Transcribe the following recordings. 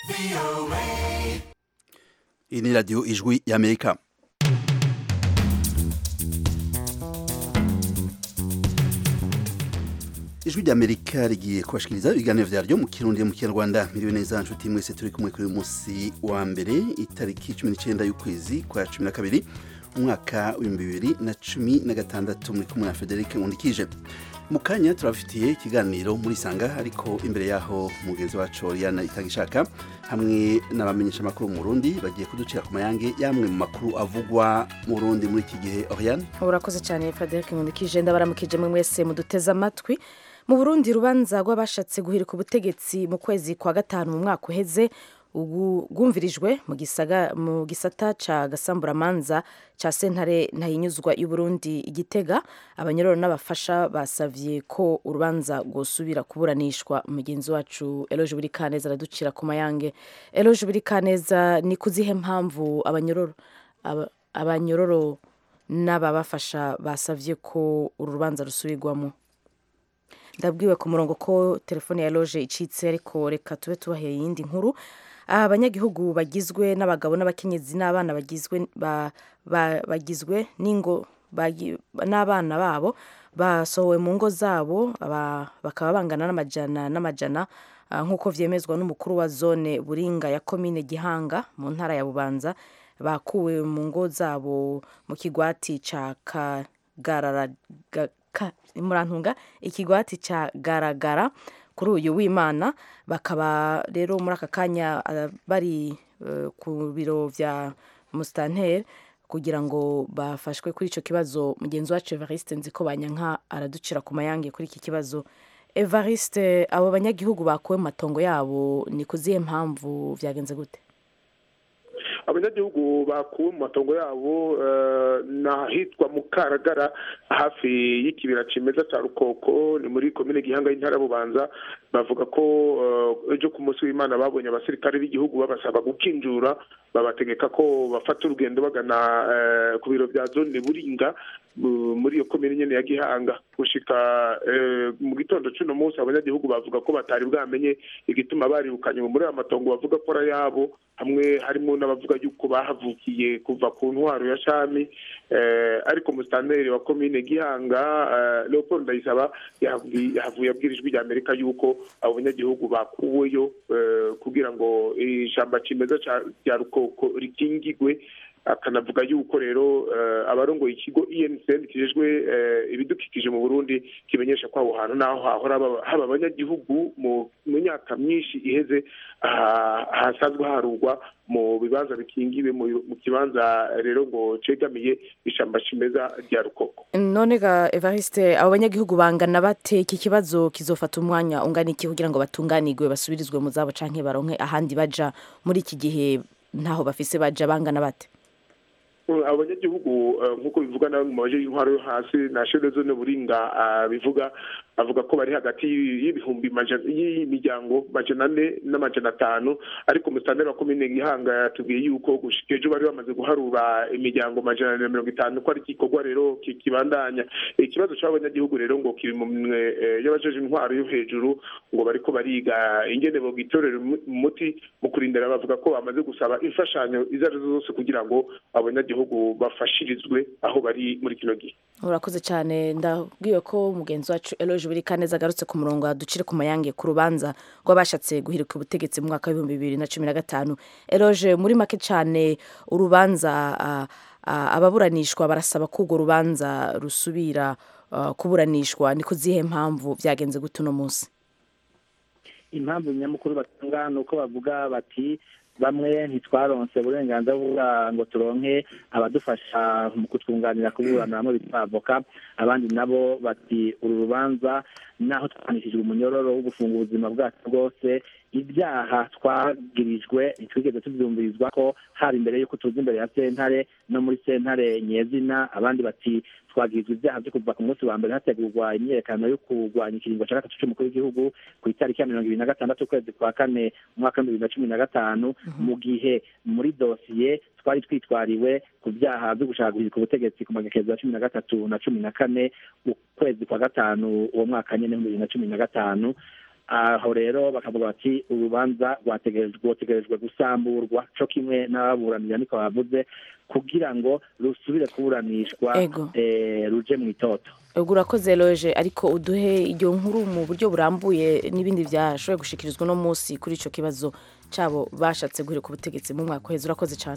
iyi ni radiyo ijwi y'amerika ijwi ry'amerika rigiye kubashikiriza ibiganiro vyaryo mu kirundi mu kinyarwanda miriwe neza nshuti mwese turi kumwe kuri uyu munsi wa mbere itariki cumi n'icenda y'ukwezi kwa cumi na kabiri umwaka w'ibihumbi bibiri na cumi na gatandatu muri kumwe na federike nkundikije mu kanya turabafitiye ikiganiro muri sanga ariko imbere yaho mugenzi wacu Oriana Itagishaka hamwe n'abamenyesha amakuru mu Burundi bagiye kuducira ku mayange yamwe mu makuru avugwa mu Burundi muri iki gihe Oriana urakoze cyane Frederic Nkundikije ndabaramukije mwe mwese muduteze amatwi mu Burundi urubanza rw'abashatse guhirika ubutegetsi mu kwezi kwa gatanu mu mwaka uheze ubu rwumvirijwe mu gisaga mu gisata ca gasamburamanza ca sentare ntayinyuzwa y'uburundi igitega abanyororo n'abafasha basavye ko urubanza rwosubira kuburanishwa umugenzi wacu eloge buri kaneza araducira ku mayange eloge buri kaneza ni kuzihe mpamvu abanyororo aba- abanyororo n'ababafasha basavye ko uru rubanza rusubirwamo ndabwiwe ku murongo ko telefone ya loge icitse ariko reka tube tubaheye iyindi nkuru abanyagihugu bagizwe n'abagabo n'abakenyezi n'abana bagizwe ba, ba, bagizwe n'ingo bagi- n'abana babo basohowe mu ngo zabo aba- bakaba bangana n'amajana n'amajana ah, nk'uko vyemezwa n'umukuru wa zone buringa ya komine gihanga mu ntara ya bubanza bakuwe mu ngo zabo mu kigwati ca kagarara ga- ka- murantunga ikigwati ca garagara kuri uyu w'imana bakaba rero muri aka kanya ah, bari eh, ku biro vya mustanter kugira ngo bafashwe kuri ico kibazo mugenzi wacu evariste nziko banyanka araducira ku mayange kuri iki kibazo evariste abo banyagihugu bakuwe mu matongo yabo ni ku zihe mpamvu vyagenze gute abanyagihugu bakuwe mu matongo yabo eh, n'ahitwa mu karagara hafi y'ikibira cimeza ca rukoko ni muri komine gihanga y'intara ya bubanza bavuga ko eh, ejo ku munsi w'imana babonye abasirikare b'igihugu babasaba gukinjura babategeka ko bafata urugendo bagana eh, ku biro vya zone buringa mu- muri iyo komine nyene ya gihanga gushika eh, mu gitondo c'uno munsi abanyagihugu bavuga ko batari bwamenye igituma baribukanye muri aya matongo bavuga ko ari ayabo hamwe harimo n'abavuga yuko bahavukiye kuva ku ntwaro ya shami eh, ariko musitanteri wa komine gihanga eh, leopold ndayisaba yahavuye yahavuye abwira ijwi rya amerika yuko abo banyagihugu bakuweyo eh, kugira ngo ishamba cimeza ca- rya rukoko rikingigwe akanavuga yuko rero eh, abarongoye ikigo ENSN kijejwe eh, ibidukikije mu Burundi kimenyesha ko aho hantu naho hahora haba- haba abanyagihugu mu mu myaka myinshi iheze aha- hasanzwe harugwa mu bibanza bikingiwe mu mu kibanza rero ngo cegamiye ishamba cimeza rya rukoko none ga evariste abo banyagihugu bangana bate iki kibazo kizofata umwanya ungana iki kugira ngo batunganirwe basubirizwe mu zabo canke baronke ahandi baja muri iki gihe ntaho bafise baja bangana bate abanyagihugu eh, nk'uko bivuga na mu baje y'intwaro yo hasi na shede zone buringa ah, bivuga avuga ko bari hagati y'ibihumbi majana- y'imiryango majana ane n'amajana atanu ariko musitanteri wa komine gihanga yatubwiye yuko gushika ejo bari bamaze guharura imiryango majana ane na mirongo itanu ko ari igikorwa rero ki- kibandanya ikibazo c'abanyagihugu rero ngo kiri mu minwe eh, y'abajeje intwaro yo hejuru ngo bariko bariga ingene bogitorera umu- umuti mu kurindira bavuga ko bamaze gusaba imfashanyo izo arizo zose kugira ngo abanyagihugu bafashirizwe aho bari muri kino gihe urakoze cyane ndabwiwe ko mugenzi wacu eloge buri kaneza agarutse ku murongo aducire ku mayange ku rubanza rw'abashatse guhirika ubutegetsi mu mwaka w'ibihumbi bibiri na cumi na gatanu eloge muri make cyane urubanza ah, ah, ababuranishwa barasaba ko urwo rubanza rusubira ah, kuburanishwa ni ku zihe mpamvu byagenze gute uno munsi impamvu nyamukuru batanga ni uko bavuga bati bamwe ntitwaronse uburenganzira bwa ngo turonke abadufasha mu kutwunganira kuburana bamwe bita avoka abandi nabo bati uru rubanza naho twanishijwe umunyororo wo gufunga ubuzima bwacu bwose ibyaha twagirijwe ntitwigeze tubyumvirizwa ko haba imbere y'uko tuza imbere ya sentare no muri sentare nyezina abandi bati twagirizwa ibyaha byo kuva ku munsi wa mbere hategurwa imyiyerekano yo kurwanya ikiringo cya gatatu cy'umukuru w'igihugu ku itariki ya mirongo ibiri na gatandatu ukwezi kwa kane umwaka w'ibihumbi bibiri na cumi na gatanu mu gihe muri dosiye twari twitwariwe ku byaha byo gushaka guhirika ubutegetsi ku magekezo ya cumi na gatatu na cumi na kane ukwezi kwa gatanu uwo mwaka nyine w'ibihumbi bibiri na cumi na gatanu aho rero bakavuga bati urubanza rwategerejwe gusamburwa co kimwe n'ababuranira niko bavuze kugira ngo rusubire kuburanishwa ruje mu itoto ubwo urakoze loje ariko uduhe iyo nkuru mu buryo burambuye n'ibindi byashoboye gushikirizwa uno munsi kuri icyo kibazo cyabo bashatse guhirika ubutegetsi mu mwaka uheze urakoze cyane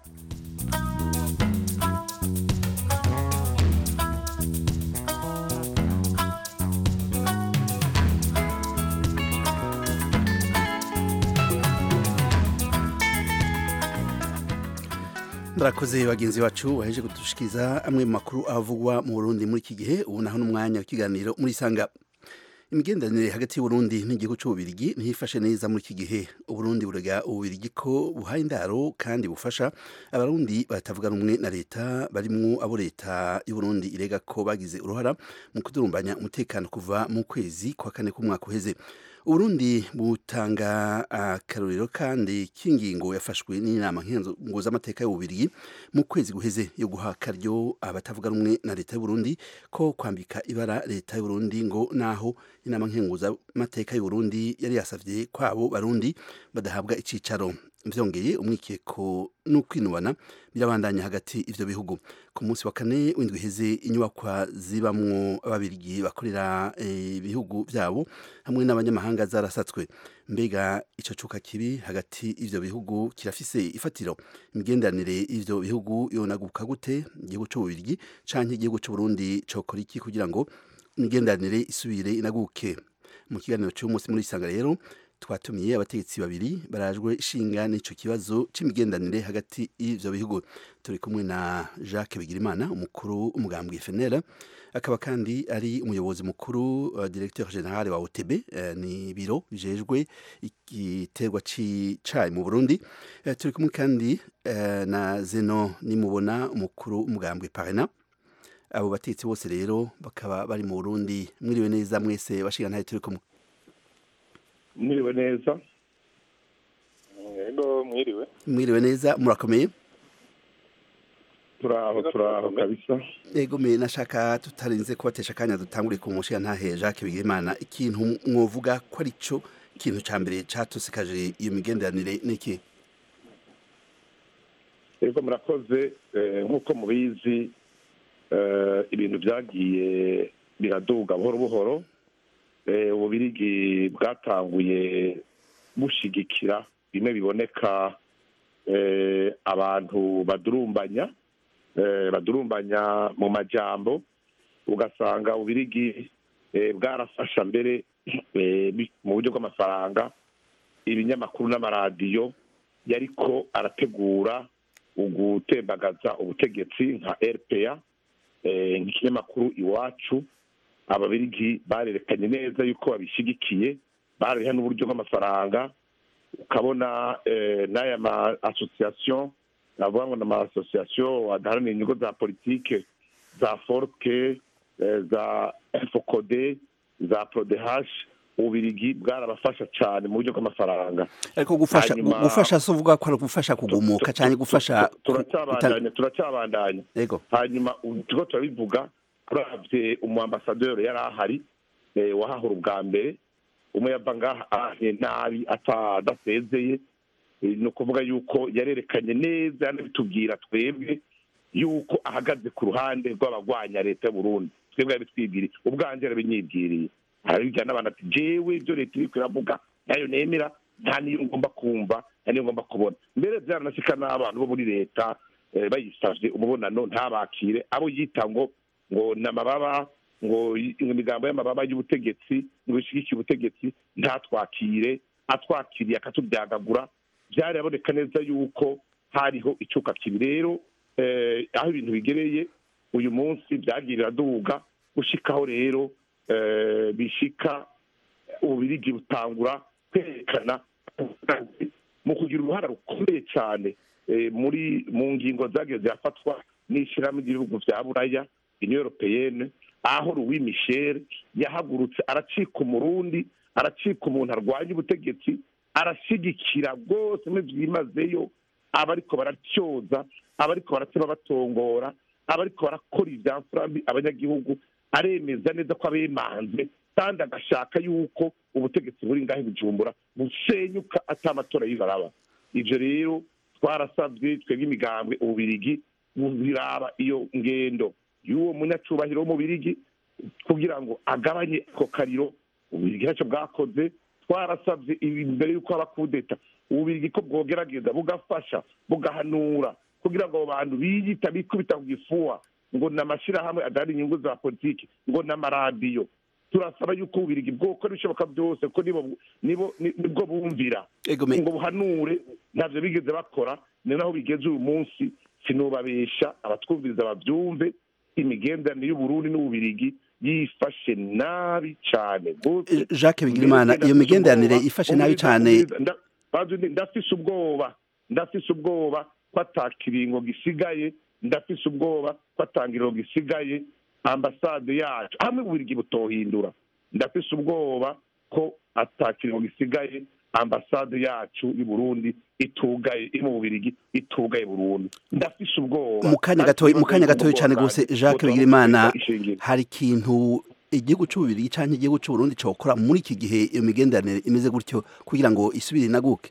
murakoze bagenzi bacu baheje kudushikiriza amwe mu makuru avugwa mu Burundi muri iki gihe ubu naho n'umwanya w'ikiganiro muri sanga imigenderanire hagati y'uburundi n'igihugu cy'ububirigi ntiyifashe neza muri iki gihe uburundi burega ububirigi ko buhaye indaro kandi bufasha abarundi batavuga rumwe na leta barimwo abo leta y'uburundi irega ko bagize uruhara mu kudurumbanya umutekano kuva mu kwezi kwa kane k'umwaka uheze uburundi butanga akarorero kandi k'ingingo yafashwe n'inama z'amateka y'ububirigi mu kwezi guheze yo guha akaryo abatavuga rumwe na leta y'uburundi ko kwambika ibara leta y'uburundi ngo naho inama z'amateka y'uburundi yari yasavye kwabo barundi badahabwa icicaro vyongeye umwikeko n'ukwinubana birabandanya hagati ivyo bihugu ku munsi wa kane w'indwi iheze inyubakwa zibamwo ababirigi bakorera ibihugu vyabo hamwe n'abanyamahanga zarasatswe mbega ico cuka kibi hagati ivyo bihugu kirafise ifatiro imigenderanire y'ivyo bihugu yonaguka gute igihugu c'ububirigi canke igihugu c'uburundi cokora iki kugira ngo imigenderanire isubire inaguke mu kiganiro c'umunsi muri isanga rero twatumiye abategetsi babiri barajwe ishinga n'ico kibazo c'imigendanire hagati y'ivyo bihugu turi kumwe na Jacques Bigirimana umukuru umugambwe FNL akaba kandi ari umuyobozi mukuru uh, directeur general wa OTB uh, ni biro bijejwe igiterwa c'icayi mu Burundi uh, turi kumwe kandi uh, na Zeno nimubona umukuru umugambwe Parena abo bategetsi bose rero bakaba bari mu Burundi mwiriwe neza mwese bashinga ntaye turi kumwe mwiriwe neza yego mwiriwe mwiriwe neza murakomeye turaho turaho kabisa yego me nashaka tutarinze kubatesha akanya dutangure ku mushiga ntahe Jacques Bigimana ikintu mwovuga ko ari cyo ikintu ca mbere catusikaje iyo migenderanire niki yego murakoze nk'uko mubizi ibintu byagiye biraduga buhoro buhoro ububirigi bwatanguye bushigikira bimwe biboneka abantu badurumbanya badurumbanya mu majambo ugasanga ububirigi bwarafasha mbere mu buryo bw'amafaranga ibinyamakuru n'amaradiyo yariko arategura ugutembagaza ubutegetsi nka rpa nk'ikinyamakuru iwacu ababirigi barerekanye neza yuko babishyigikiye barariha n'uburyo bw'amafaranga ukabona n'aya ma asosiyasiyo navuga ngo ni ama asosiyasiyo adaharanira inyungu za politike za forke za fokode za prodehashi ububirigi bwarabafasha cyane mu buryo bw'amafaranga ariko gufasha gufasha si uvuga ko ari gufasha kugumuka cyane gufasha turacyabandanya turacyabandanya yego hanyuma turiko turabivuga turavye umuambasaderi yari ahari wahahura ubwa mbere umwe yava ngaha ahahe nabi adasezeye ni ukuvuga yuko yarerekanye neza yanabitubwira twebwe yuko ahagaze ku ruhande rw'abagwanya leta y'uburundi twebwe yabitwibwiriye ubwanje yarabinyibwiriye arabibwira n'abantu ati jewe ibyo leta iriko iravuga nayo nemera nta niyo ngomba kumva nta niyo ngomba kubona mbere byaranashika n'abantu bo muri leta bayisavye umubonano ntabakire abo yita ngo ngo ni amababa ngo imigambo y'amababa y'ubutegetsi ngo ishigikiye ubutegetsi ntatwakire atwakiriye akatubyagagura byaraboneka neza yuko hariho icuka kibi rero aho ibintu bigereye uyu munsi byagirira duga gushikaho rero bishika ububirigi butangura kwerekana mu kugira uruhara rukomeye cyane muri mu ngingo zagiye zirafatwa n'ishyirahamwe ry'ibihugu bya buraya uniyo europeyene aho louis michel yahagurutse aracika umurundi aracika umuntu arwanya ubutegetsi arashyigikira rwose byimazeyo abariko baracyoza abariko baratema batongora abariko barakora ivyamfurambi abanyagihugu aremeza neza ko abemanze kandi agashaka yuko ubutegetsi buri ngaho bujumbura busenyuka ata amatora yibaraba ivyo rero twarasabwe twebwe imigambwe ububirigi biraba iyo ngendo y'uwo munyacubahiro w'umubirigi kugira ngo agabanye ako kariro ububirigi ntacyo bwakoze twarasabye imbere y'uko haba kudeta ububirigi ko bwogerageza bugafasha bugahanura kugira ngo abo bantu biyita bikubita ku gifuwa ngo ni amashyirahamwe adahari inyungu za politiki ngo ni amaradiyo turasaba yuko ububirigi bwokora ibishoboka byose ko nibo nibo nibwo bumvira egome ngo buhanure ntabyo bigeze bakora ni naho bigeze uyu munsi sinubabesha abatwumviriza babyumve imigenderanire y'uburundi n'ububirigi yifashe nabi cyane rwose Jacques Bigirimana iyo migenderanire ifashe nabi cyane Nda- bazi ndi- ndafise ubwoba ndafise ubwoba ko atakiringo gisigaye ndafise ubwoba ko atangiriro gisigaye ambasade yacu hamwe ububirigi butohindura ndafise ubwoba ko atakiringo gisigaye ambasade yacu y'u Burundi itugaye iri mu bubirigi itugaye burundu ndafise ubwoba mu kanya gatoya mu kanya gatoya cyane rwose Jacques Bigirimana Ishingiro. hari ikintu igihugu cy'ububirigi cyangwa igihugu cy'uburundi cyokora muri iki gihe iyo migenderanire imeze gutyo kugira ngo isubire inaguke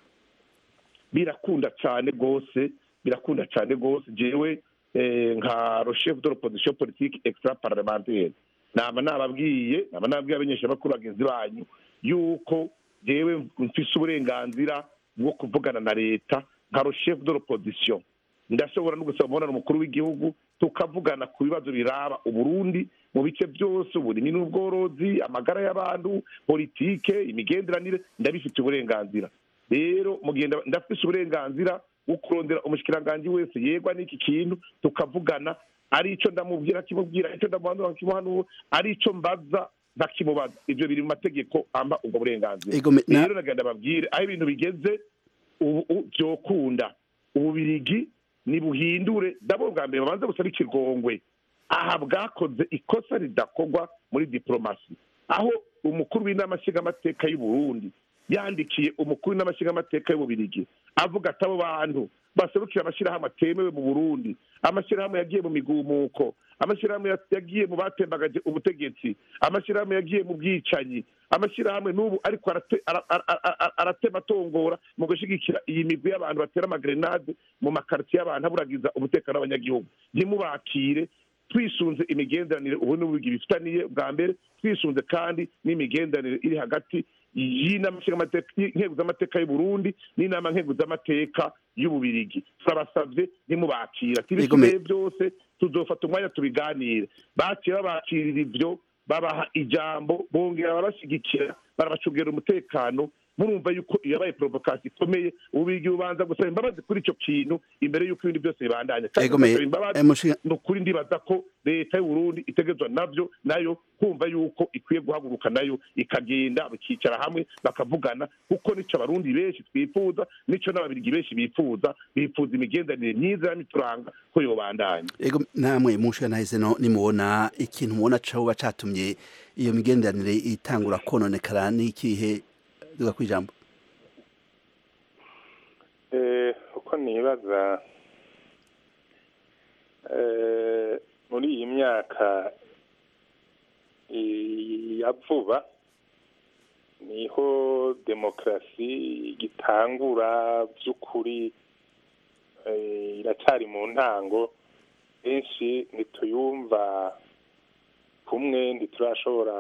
birakunda cyane rwose birakunda cyane rwose jewe eh, nka rochef de l'opposition politique extra parlementaire naba nababwiye naba nababwiye abanyeshamakuru bagenzi banyu yuko jewe mfise uburenganzira bwo kuvugana na leta nka rochef de l'opposition ndashobora no gusaba umubonano mukuru w'igihugu tukavugana ku bibazo biraba uburundi mu bice byose uburimyi n'ubworozi amagara y'abantu politike imigenderanire ndabifite uburenganzira rero mugenda ndafise uburenganzira bwo kurondera umushikiranganji wese yegwa n'iki kintu tukavugana ari ico ndamubwira akimubwira ico ndamuhanura nkimuhanura ari ico mbaza nkakimubaza ivyo biri mu mategeko amba ubwo burenganzira Ego, me- na- rero nagenda babwire aho ibintu bigeze ubu u- vyokunda ububirigi nibuhindure ndabona bwa mbere babanze busaba ikigongwe aha bwakoze ikosa ridakorwa muri diplomasi aho umukuru w'inama nshingamateka y'u Burundi yandikiye umukuru w'inama nshingamateka y'ububirigi avuga ati abo bantu baserukira amashyirahamwe atemewe mu burundi amashyirahamwe yagiye mu migumuko amashyirahamwe ya- yagiye mu batembagaje ubutegetsi amashyirahamwe yagiye mu bwicanyi amashyirahamwe n'ubu ariko arate- ara- ara- ara- aratema atongora mu gushyigikira iyi migwi y'abantu batera amagrenade mu makaritsiye y'abantu aburagiza umutekano w'abanyagihugu ntimubakire twisunze imigenderanire ubu n'ubugi bifitaniye bwa mbere twisunze kandi n'imigenderanire iri hagati y'inama nshingamateka- nkenguzamateka y'u Burundi n'inama nkenguzamateka y'ububirigi turabasabye ntimubakira tibisigaye byose tuzofata umwanya tubiganire baciye babakirira ivyo babaha ijambo bongera barabashyigikira barabacungira umutekano murumva yuko iyo yabaye provokasi ikomeye ububirigi bubanza gusaba imbabazi kuri icyo kintu imbere y'uko ibindi byose bibandanya kandi Ego, me- basaba imbabazi eh, mushinga- ni ukuri ndibaza ko leta y'u Burundi itegerezwa navyo nayo kumva yuko ikwiye guhaguruka nayo ikagenda bakicara hamwe bakavugana kuko nico abarundi benshi twifuza nico n'ababirigi benshi bifuza bifuza imigenderanire myiza y'amituranga ko yobandanya ego namwe mushiga nahise no nimubona ikintu mubona coba catumye iyo migenderanire itangura kononekara n'ikihe duga kwijambo Eh, uko nibaza eh, muri iyi myaka i- ya vuba niho demokarasi igitangura by'ukuri eh, iracyari mu ntango benshi ntituyumva kumwe ntiturashobora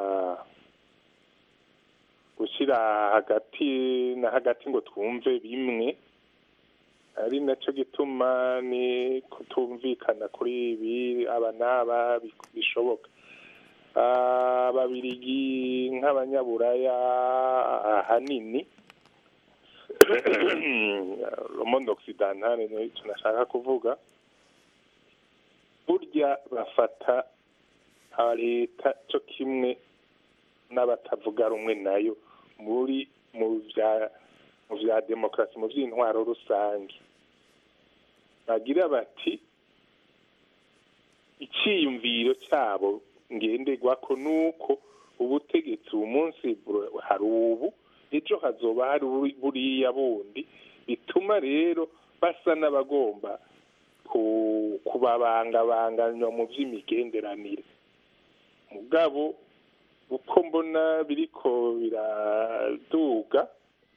gushyira hagati na hagati ngo twumve bimwe ari nacyo gituma ni kutumvikana kuri ibi aba n'aba bi- bishoboka ababirigi nk'abanyaburaya ahanini romondo occidentale niyo tunashaka kuvuga burya bafata leta cyo kimwe n'abatavuga rumwe nayo muri mu bya mu bya demokarasi mu by'intwaro rusange bagira bati icyiyumviro cyabo ngenderwako ni uko ubutegetsi ubu munsi bur- hari ubu ejo hazoba hari buri- buriya bundi bituma rero basa n'abagomba ku- kubabangabanganywa mu by'imigenderanire mugabo uko mbona biriko biraduga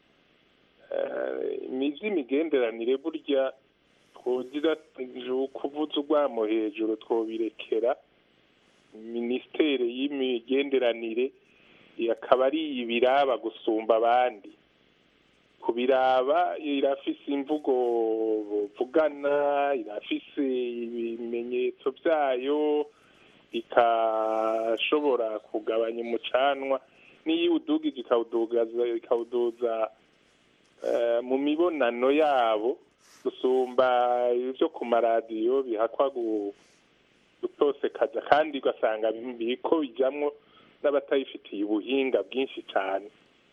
eh, imizi imigenderanire burya twogira kuvuza urwamo hejuru twobirekera minisiteri y'imigenderanire akaba ari ibiraba gusumba abandi kubiraba irafise imvugo vugana irafise ibimenyetso byayo ikashobora kugabanya umucanwa n'iyo iwudugije ikawudugaza ikawuduza eh, mu mibonano yabo gusumba ibyo ku maradiyo bihakwa gu- gutosekaza kandi ugasanga biriko bijamwo n'abatayifitiye ubuhinga bwinshi cyane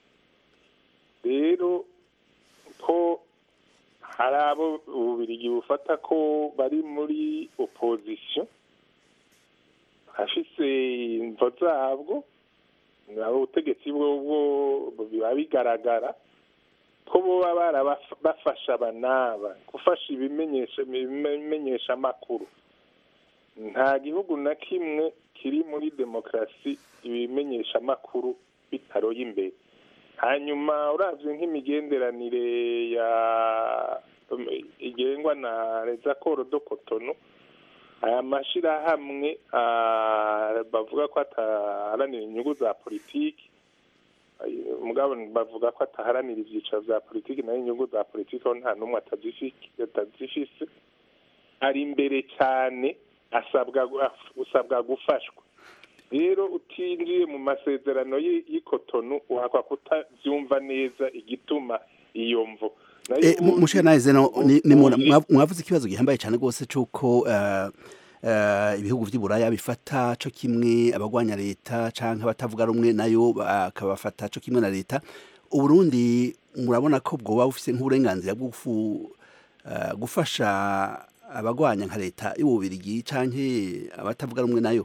rero ko hari abo ububirigi bufata ko bari muri opozisiyo hafise imvo zabwo nabo ubutegetsi bwo biba bigaragara ko boba barabafasha abanaba gufasha ibimenyesha ibimenyesha amakuru nta gihugu na kimwe kiri muri demokarasi ibimenyesha amakuru bitaroye imbere hanyuma uravye nk'imigenderanire ya igengwa na rezakoro do kotono aya mashirahamwe ah, bavuga ko ataharanira inyungu za politiki ay- mugabo bavuga ko ataharanira ivyicaro vya politiki nayo inyungu za politiki aho nta n'umwe atazifi- atazifise ari imbere cyane asabwa usabwa gufashwa rero utinjiye mu masezerano y'i- y'ikotonu uhakwa kutavyumva neza igituma iyo mvo Nayo Eh, mu- ubundi- mushana zeno ni, ni muna- ubundi- mwav- mwavuze ikibazo gihambaye cyane rwose cyuko uh, uh, ibihugu vy'iburaya bifata co kimwe abagwanya leta canke abatavuga rumwe nayo bakabafata co kimwe na leta uburundi murabona ko bwoba bufise nk'uburenganzira bwo gufu- uh, gufasha abagwanya nka leta y'ububirigi canke abatavuga rumwe nayo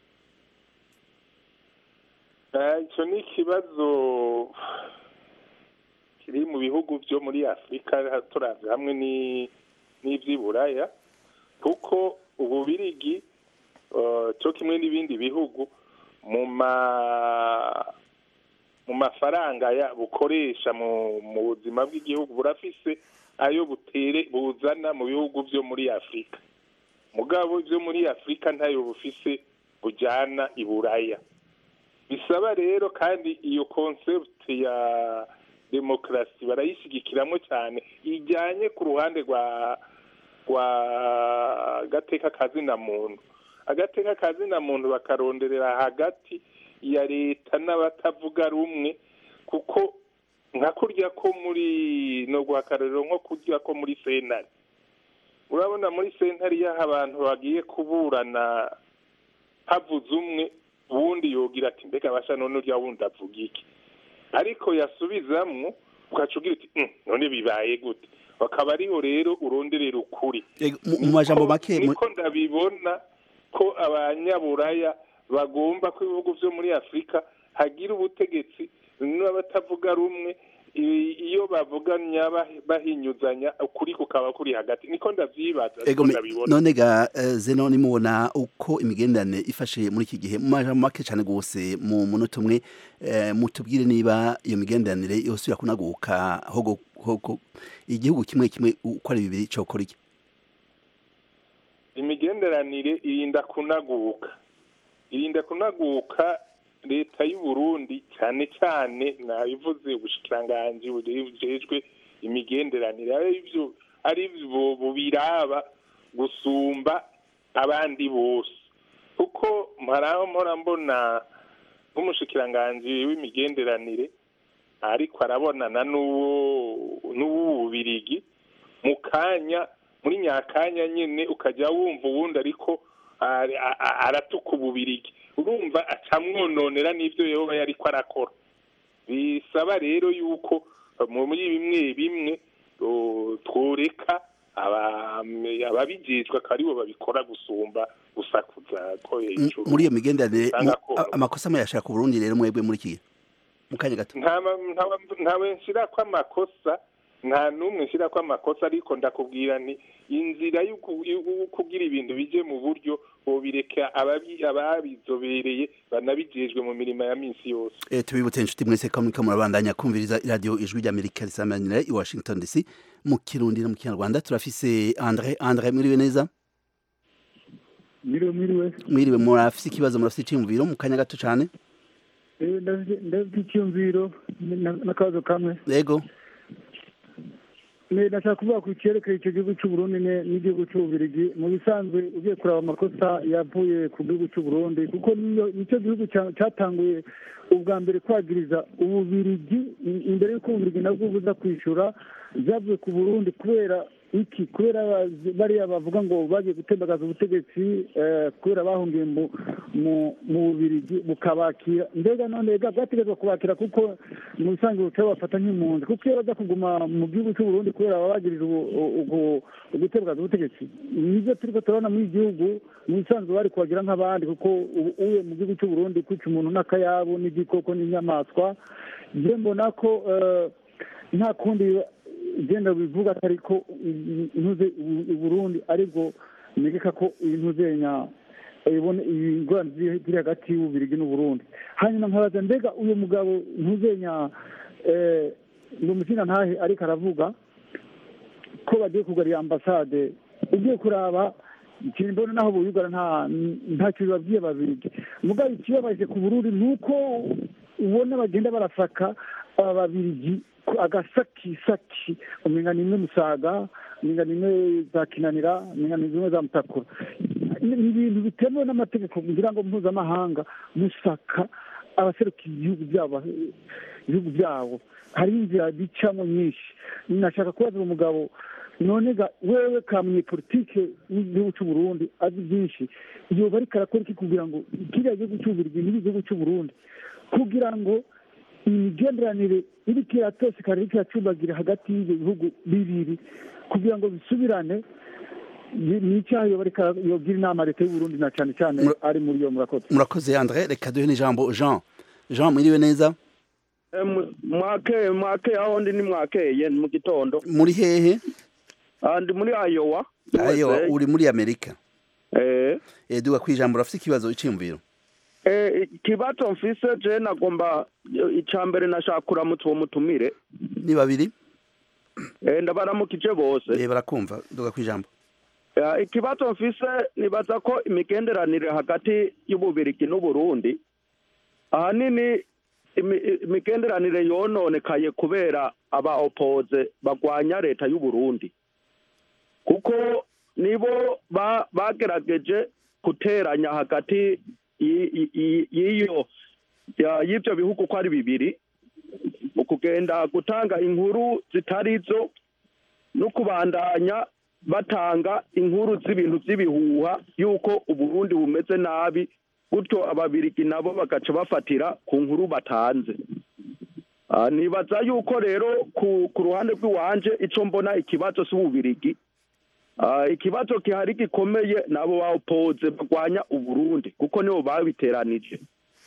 Eh, ico ni ikibazo kiri mu bihugu vyo muri afurika turavye hamwe ni- n'ivy'iburaya kuko ububirigi eh, co kimwe n'ibindi bihugu mu ma mu mafaranga ya bukoresha mu mu buzima bw'igihugu burafise ayo butere buzana mu bihugu vyo muri afurika mugabo vyo muri afurika ntayo bufise bujana iburaya bisaba rero kandi iyo concept ya demokarasi barayishigikiramo cyane ijyanye ku ruhande rwa rwa gateka kazina muntu agateka kazina muntu bakaronderera hagati ya leta n'abatavuga rumwe kuko nka kurya ko muri no guhakarariro nko kurya ko muri sentare urabona muri sentare iyo abantu bagiye kuburana havuze umwe uwundi yogira ati mbega basha none urya wundi avuga iki ariko yasubizamwo ugaca ugira uti "Mm, none bibaye gute bakaba ariho rero uronderera ukuri Eh, mu- mu majambo Niko- make mu- niko ndabibona ko abanyaburaya bagomba ko ibihugu vyo muri afurika hagira ubutegetsi n'abatavuga rumwe i- iyo bavuganya bah- bahinyuzanya ukuri kukaba kuri hagati niko ndavyibaza Ego niko me- ndabibona none ga eh, zeno nimubona uko imigenderanire ifashe muri iki gihe mu majambo make cyane gose mu munota umwe eh, mutubwire niba iyo migenderanire yose kunaguka hogo hogo igihugu kimwe kimwe uko ari bibiri cokora iki imigenderanire irinda kunaguka irinda kunaguka leta y'u Burundi cyane cyane nabivuze ubushikiranganji bujejwe imigenderanire ari byo ari byo bubiraba gusumba abandi bose kuko mparaho mpora mbona nk'umushikiranganji w'imigenderanire ariko arabonana n'uwo n'uw'ububirigi mu kanya muri nyakanya nyine ukajya wumva uwundi ariko ari- a- a- aratuka ububirigi urumva acamwononera n'ibyo yoba yariko arakora bisaba rero yuko mu- muri bimwe bimwe o, tworeka aba- ababijejwe akaba aribo babikora gusumba gusakuza ko M- hejuru muri iyo migenderanire Usanga mu- ko- a- amakosa muyashaka ku Burundi rero mwebwe muri iki gihe mu kanya gato ntawe nshira ko amakosa nta n'umwe nshyira ko amakosa ariko ndakubwira nti inzira yo kugira ibintu bije mu buryo bobireka ababizobereye banabijejwe mu mirimo ya minsi yose tubibutse inshuti mwese ko muriko murabandanya kumviriza iradiyo ijwi ry'amerika risamanira i washington dc mu kirundi no mu kinyarwanda turafise andre andre mwiriwe neza mwiriwe mwiriwe mwiriwe murafise ikibazo murafise iciyumviro mu kanya gato cane ndafite icyumviro n'akabazo kamwe yego ndashaka kuvuga ku cyerekeye icyo gihugu cy'uburundi n'igihugu cy'ububirigi mu bisanzwe ugiye kureba amakosa yavuye ku gihugu cy'uburundi kuko nicyo gihugu cyatanguye ubwa mbere kwagiriza ububirigi imbere y'uko ububirigi nabwo buza kwishyura byavuye ku burundi kubera iki kubera bariya bavuga ngo bagiye gutembagaza ubutegetsi kubera bahungiye mu bubirigi bukabakira mbega none bwategetswe kubakira kuko mu bisanzwe buca bafata nk'impunzi kuko iyo bajya kuguma mu gihugu cy'uburundi kubera baba bagirije ugutembagaza ubutegetsi nibyo turi ko turabona muri iki gihugu mu bisanzwe bari kubagira nk'abandi kuko uye mu gihugu cy'uburundi kwica umuntu n'akayabu n'igikoko n'inyamaswa njye mbona ko nta kundi igenda bivuga atari ko intuze Burundi aribwo negeka ko intuze nya ibone ingorane ziri hagati y'ububirigi n'uburundi hanyuma nkabaza mbega uyu mugabo ntuze nya ngo umukina ntahe ariko aravuga ko bagiye kugarira ambasade ugiye kuraba ikintu mbona naho buyugara nta ntacyo bibabwiye babirigi mugabo ikibabaje ku burundi ni uko ubona bagenda barasaka aba babirigi agasakisaki umenga ni imwe musaga umenga ni imwe za kinanira umenga ni zimwe za mutakura ni ibintu bitemewe n'amategeko kugira ngo mpuzamahanga musaka abaserukiye ibihugu byabo ibihugu byabo hari inzira bicamo nyinshi nashaka kubaza umugabo none ga wewe ka munyepolitike w'igihugu cy'uburundi azi byinshi yoba ariko arakora iki kugira ngo kiriya gihugu cy'ububirigi n'igihugu cy'uburundi kugira ngo imigenderanire iriko iratosekana iriko iracumbagira hagati y'ibyo bihugu bibiri kugira ngo bisubirane ni icyaha yogira inama leta y'uburundi na cyane cyane ari muri iyo murakoze murakoze andre reka duhe n'ijambo jean jean mwiriwe neza mwakeye mwakeye aho ndi ni mwakeye mu gitondo muri hehe ndi muri ayowa ayowa uri muri amerika eh duga kwijambo urafite ikibazo iciyumviro ikibazo mfise je nagomba icya mbere nashaka kuramutsa uwo mutumire ni babiri ndabaramukije bose barakumva duga kwijambo ikibazo mfise nibaza ko imigenderanire hagati y'ububirigi n'uburundi ahanini imigenderanire yononekaye kubera aba opoze bagwanya leta y'uburundi kuko nibo bagerageje guteranya hagati y'iyo y'ibyo bihugu uko ari bibiri mu kugenda gutanga inkuru zitari zo no kubandanya batanga inkuru z'ibintu by'ibihuha y'uko uburundi bumeze nabi gutyo ababirigi nabo bagaca bafatira ku nkuru batanze nibaza yuko rero ku ruhande rw'iwanje icyo mbona ikibazo cy'ububirigi ikibazo gihari gikomeye nabo bawupoze barwanya uburundi kuko nibo babiteranije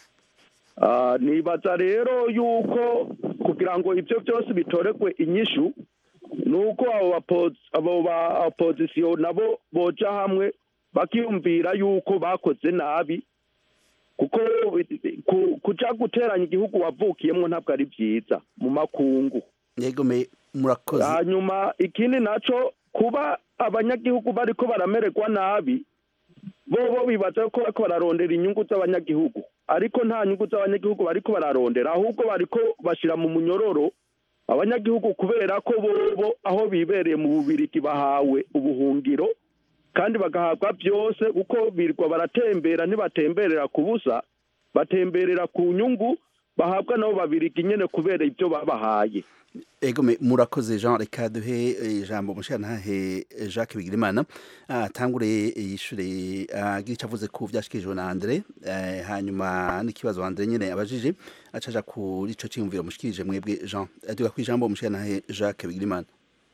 nibaza rero yuko kugira ngo ibyo byose bitoregwe inyishu ni uko abo ba opozisiyo nabo boja hamwe bakiyumvira yuko bakoze nabi kuko kuja guteranya igihugu wavukiyemo ntabwo ari byiza mu makungu yego murakoze hanyuma ikindi naco kuba abanyagihugu bariko baramererwa nabi bo bo bibaza ko bariko bararondera inyungu z'abanyagihugu ariko nta nyungu z'abanyagihugu bariko bararondera ahubwo bariko bashira mu munyororo abanyagihugu kubera ko bobo aho bibereye mu bubirigi bahawe ubuhungiro kandi bagahabwa byose kuko birirwa baratembera ntibatemberera ku busa batemberera ku nyungu bahabwa nabo babirigi nyene kubera ibyo babahaye ego murakoze jean reka duhe ijambo mushirantahe jacques bigirimana atangure yishure agira icyo avuze ku vyashikirijwe na andre hanyuma n'ikibazo andre nyene abajije acaja kuri ico ciyumviro mushikirije mwebwe jean duga kwijambo mushirantahe jacques bigirimana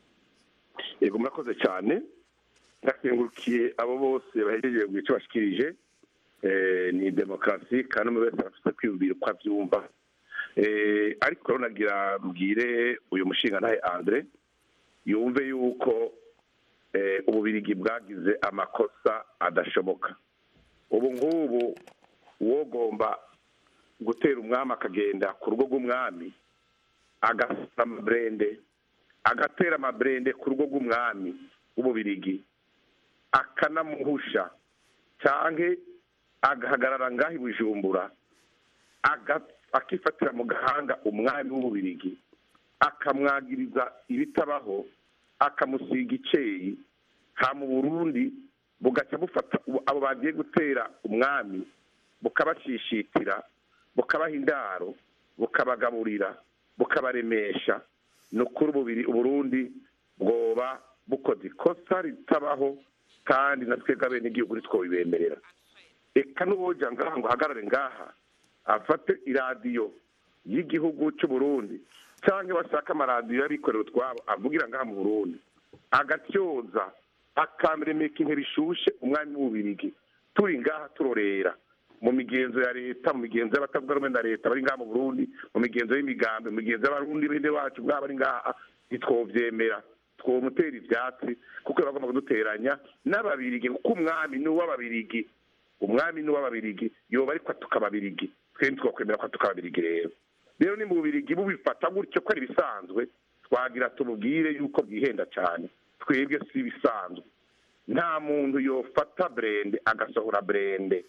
yego murakoze cyane ndakengurukiye abo bose bahejeje mu ico bashikirije ni demokarasi kandi umwe wese arafite kwiyumvira uko avyumva ariko rero nagira mbwire uyu mushinga ntahe andre yumve yuko eh, ububirigi bwagize amakosa adashoboka ubu ngubu uwogomba gutera umwami akagenda ku rugo rw'umwami agasura amaburende agatera amaburende ku rugo rw'umwami w'ububirigi akanamuhusha cyangwa agahagarara ngaho i bujumbura aga- akifatira mu gahanga umwami w'ububirigi akamwagiriza ibitabaho akamusiga icyeyi ha mu burundi bugaca bufata ubu- abo bagiye gutera umwami bukabashishitira bukabaha indaro bukabagaburira bukabaremesha ni ukuri ububiri uburundi bwoba bukoze ikosa ritabaho kandi na twebwe abenegihugu ntitwobibemerera reka n'uwoja ngaha ngo ahagarare ngaha afate iradiyo y'igihugu cy'u Burundi cyangwa bashaka amaradiyo y'abikorera utwabo avugira ngaha mu burundi agatyoza akamuremeka intebe ishushe umwami w'ububirigi turi ngaha turorera mu migenzo ya leta mu migenzo y'abatavuga rumwe na leta bari ngaha mu burundi mu migenzo y'imigambi mu migenzo y'abarundi bene wacu bwaba bari ngaha ntitwovyemera twomutera ivyatsi kuko bagomba kuduteranya n'ababirigi kuko umwami ni uw'ababirigi umwami ni uw'ababirigi yoba ariko atuka ababirigi twe ntitwakwemera ko atuka ababirigi rero rero ni mu bubirigi bubifata gutyo ko ari ibisanzwe twagira tumubwire yuko bwihenda cyane twebwe si ibisanzwe nta muntu yofata burende agasohora burende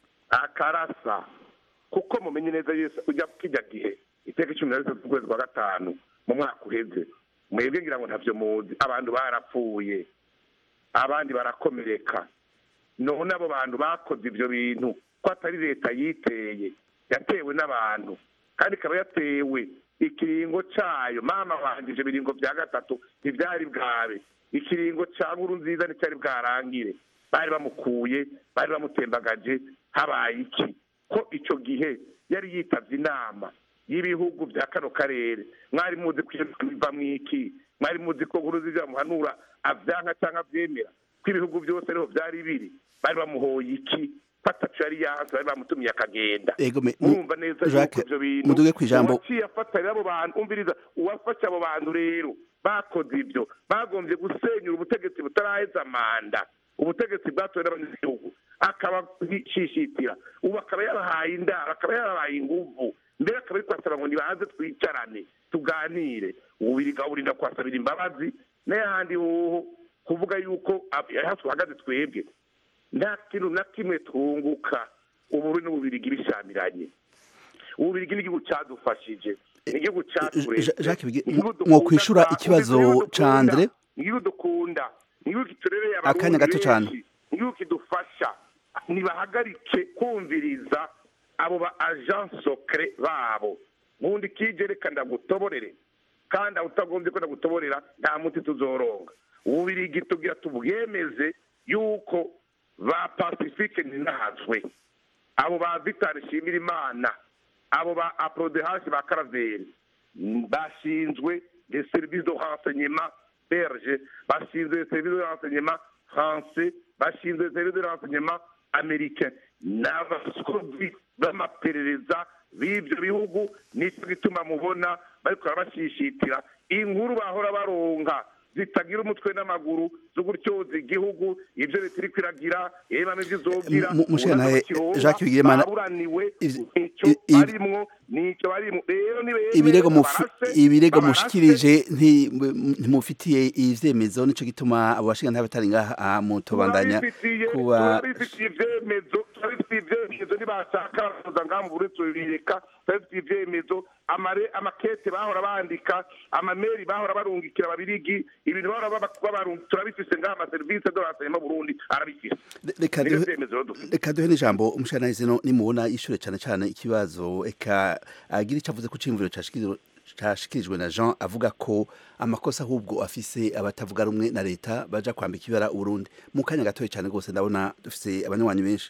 akarasa kuko mumenye neza yose ujya kijya gihe iteka cumi na gatatu z'ukwezi kwa gatanu mu mwaka uheze mwebwe ngira ngo ntavyo muzi abantu barapfuye abandi barakomereka none abo bantu bakoze ibyo bintu ko atari leta yiteye yatewe n'abantu kandi ikaba yatewe ikiringo cayo mama wanje ivyo biringo vya gatatu ntivyari bwabe ikiringo ca nkuru nziza nticyari bwarangire bari bamukuye bari bamutembagaje habaye iki ko ico gihe yari yitavye inama y'ibihugu vya kano karere mwari muzi ko iyo biva mwiki mwari muzi ko nkuru nziza bamuhanura avyanka canke avyemera ko ibihugu byose ariho vyari biri bari bamuhoye iki fatacu yari yanze bari bamutumiye akagenda Ego me- mu- murumva neza yuko Jacques, ivyo bintu muduge kw'ijambo. uwaciye afatarira abo bantu umviriza uwafashe abo bantu rero bakoze ibyo bagombye gusenyura ubutegetsi butaraheza manda ubutegetsi bwatowe n'abanyagihugu akabashishitira ubu akaba yabahaye indaro akaba yabahaye inguvu mbere akaba ari kwasaba ngo nibaze twicarane tuganire ububiri gaburinda kwasabira imbabazi n'ayandi hoho kuvuga yuko aho tuhagaze twebwe nta kintu na kimwe twunguka uburu n'ububirigi bishamiranye ububirigi n'igihugu cyadufashije ni igihugu cyatureze Ja- Jacques Bigi- Ni igihugu mwo dukunda kwishura twa- ikibazo ni igihugu ca dukunda, Andre? ni igihugu dukunda ni igihugu kiturereye Akanya gato abarundi cane. benshi ni igihugu kidufasha nibahagarike kumviriza abo ba agent secret babo nkundi kije reka ndagutoborere kandi aho utagombye ko ndagutoborera nta muti tuzoronga ububirigi tugira tubwemeze yuko ba pacifique ninahazwe abo ba victor nshimira imana abo ba aprodehashi ba karaveri bashinzwe les services de renseignement belge bashinzwe les services de renseignement français bashinzwe les services de renseignement américain n'abasozi b'amaperereza b'ibyo bihugu nicyo gituma mubona bariko barabashishitira inkuru bahora baronka zitagira umutwe n'amaguru zo gutyoza igihugu ibyo leta iri kwiragira yemamo ibyo izobwira Mu- Mushenantahe, Jacques Bigirimana, baburaniwe ivy- nicyo i- i- barimwo nicyo barimwo rero nibemere ibirego mufi- babarase, ibirego babarase, mushikirije nti- ntimufitiye ivyemezo nico gituma abo bashinga ntabatari ngaha ah, mutobandanya turabifitiye kuba turabifitiye ivyemezo turabifitiye ivyemezo nibashaka baraza ngaha mu burundi tubireka turabifitiye ivyemezo amare amakete bahora bandika amameri bahora barungikira ababirigi ibintu bahora baba- babarungika turabifise ngaha amaserivisi do renseignement burundi arabifise reka nivyo duhe- vyemezo rero dufite reka duhe n'ijambo umushanahizi no nimubona yishure cane cane ikibazo eka agira ico avuze ku cimviro cashikirijwe cashikirijwe na Jean avuga ko amakosa ahubwo afise abatavuga rumwe na leta baja kwambika ibara Uburundi mu kanya gatoya cane gose ndabona dufise abanywanyi benshi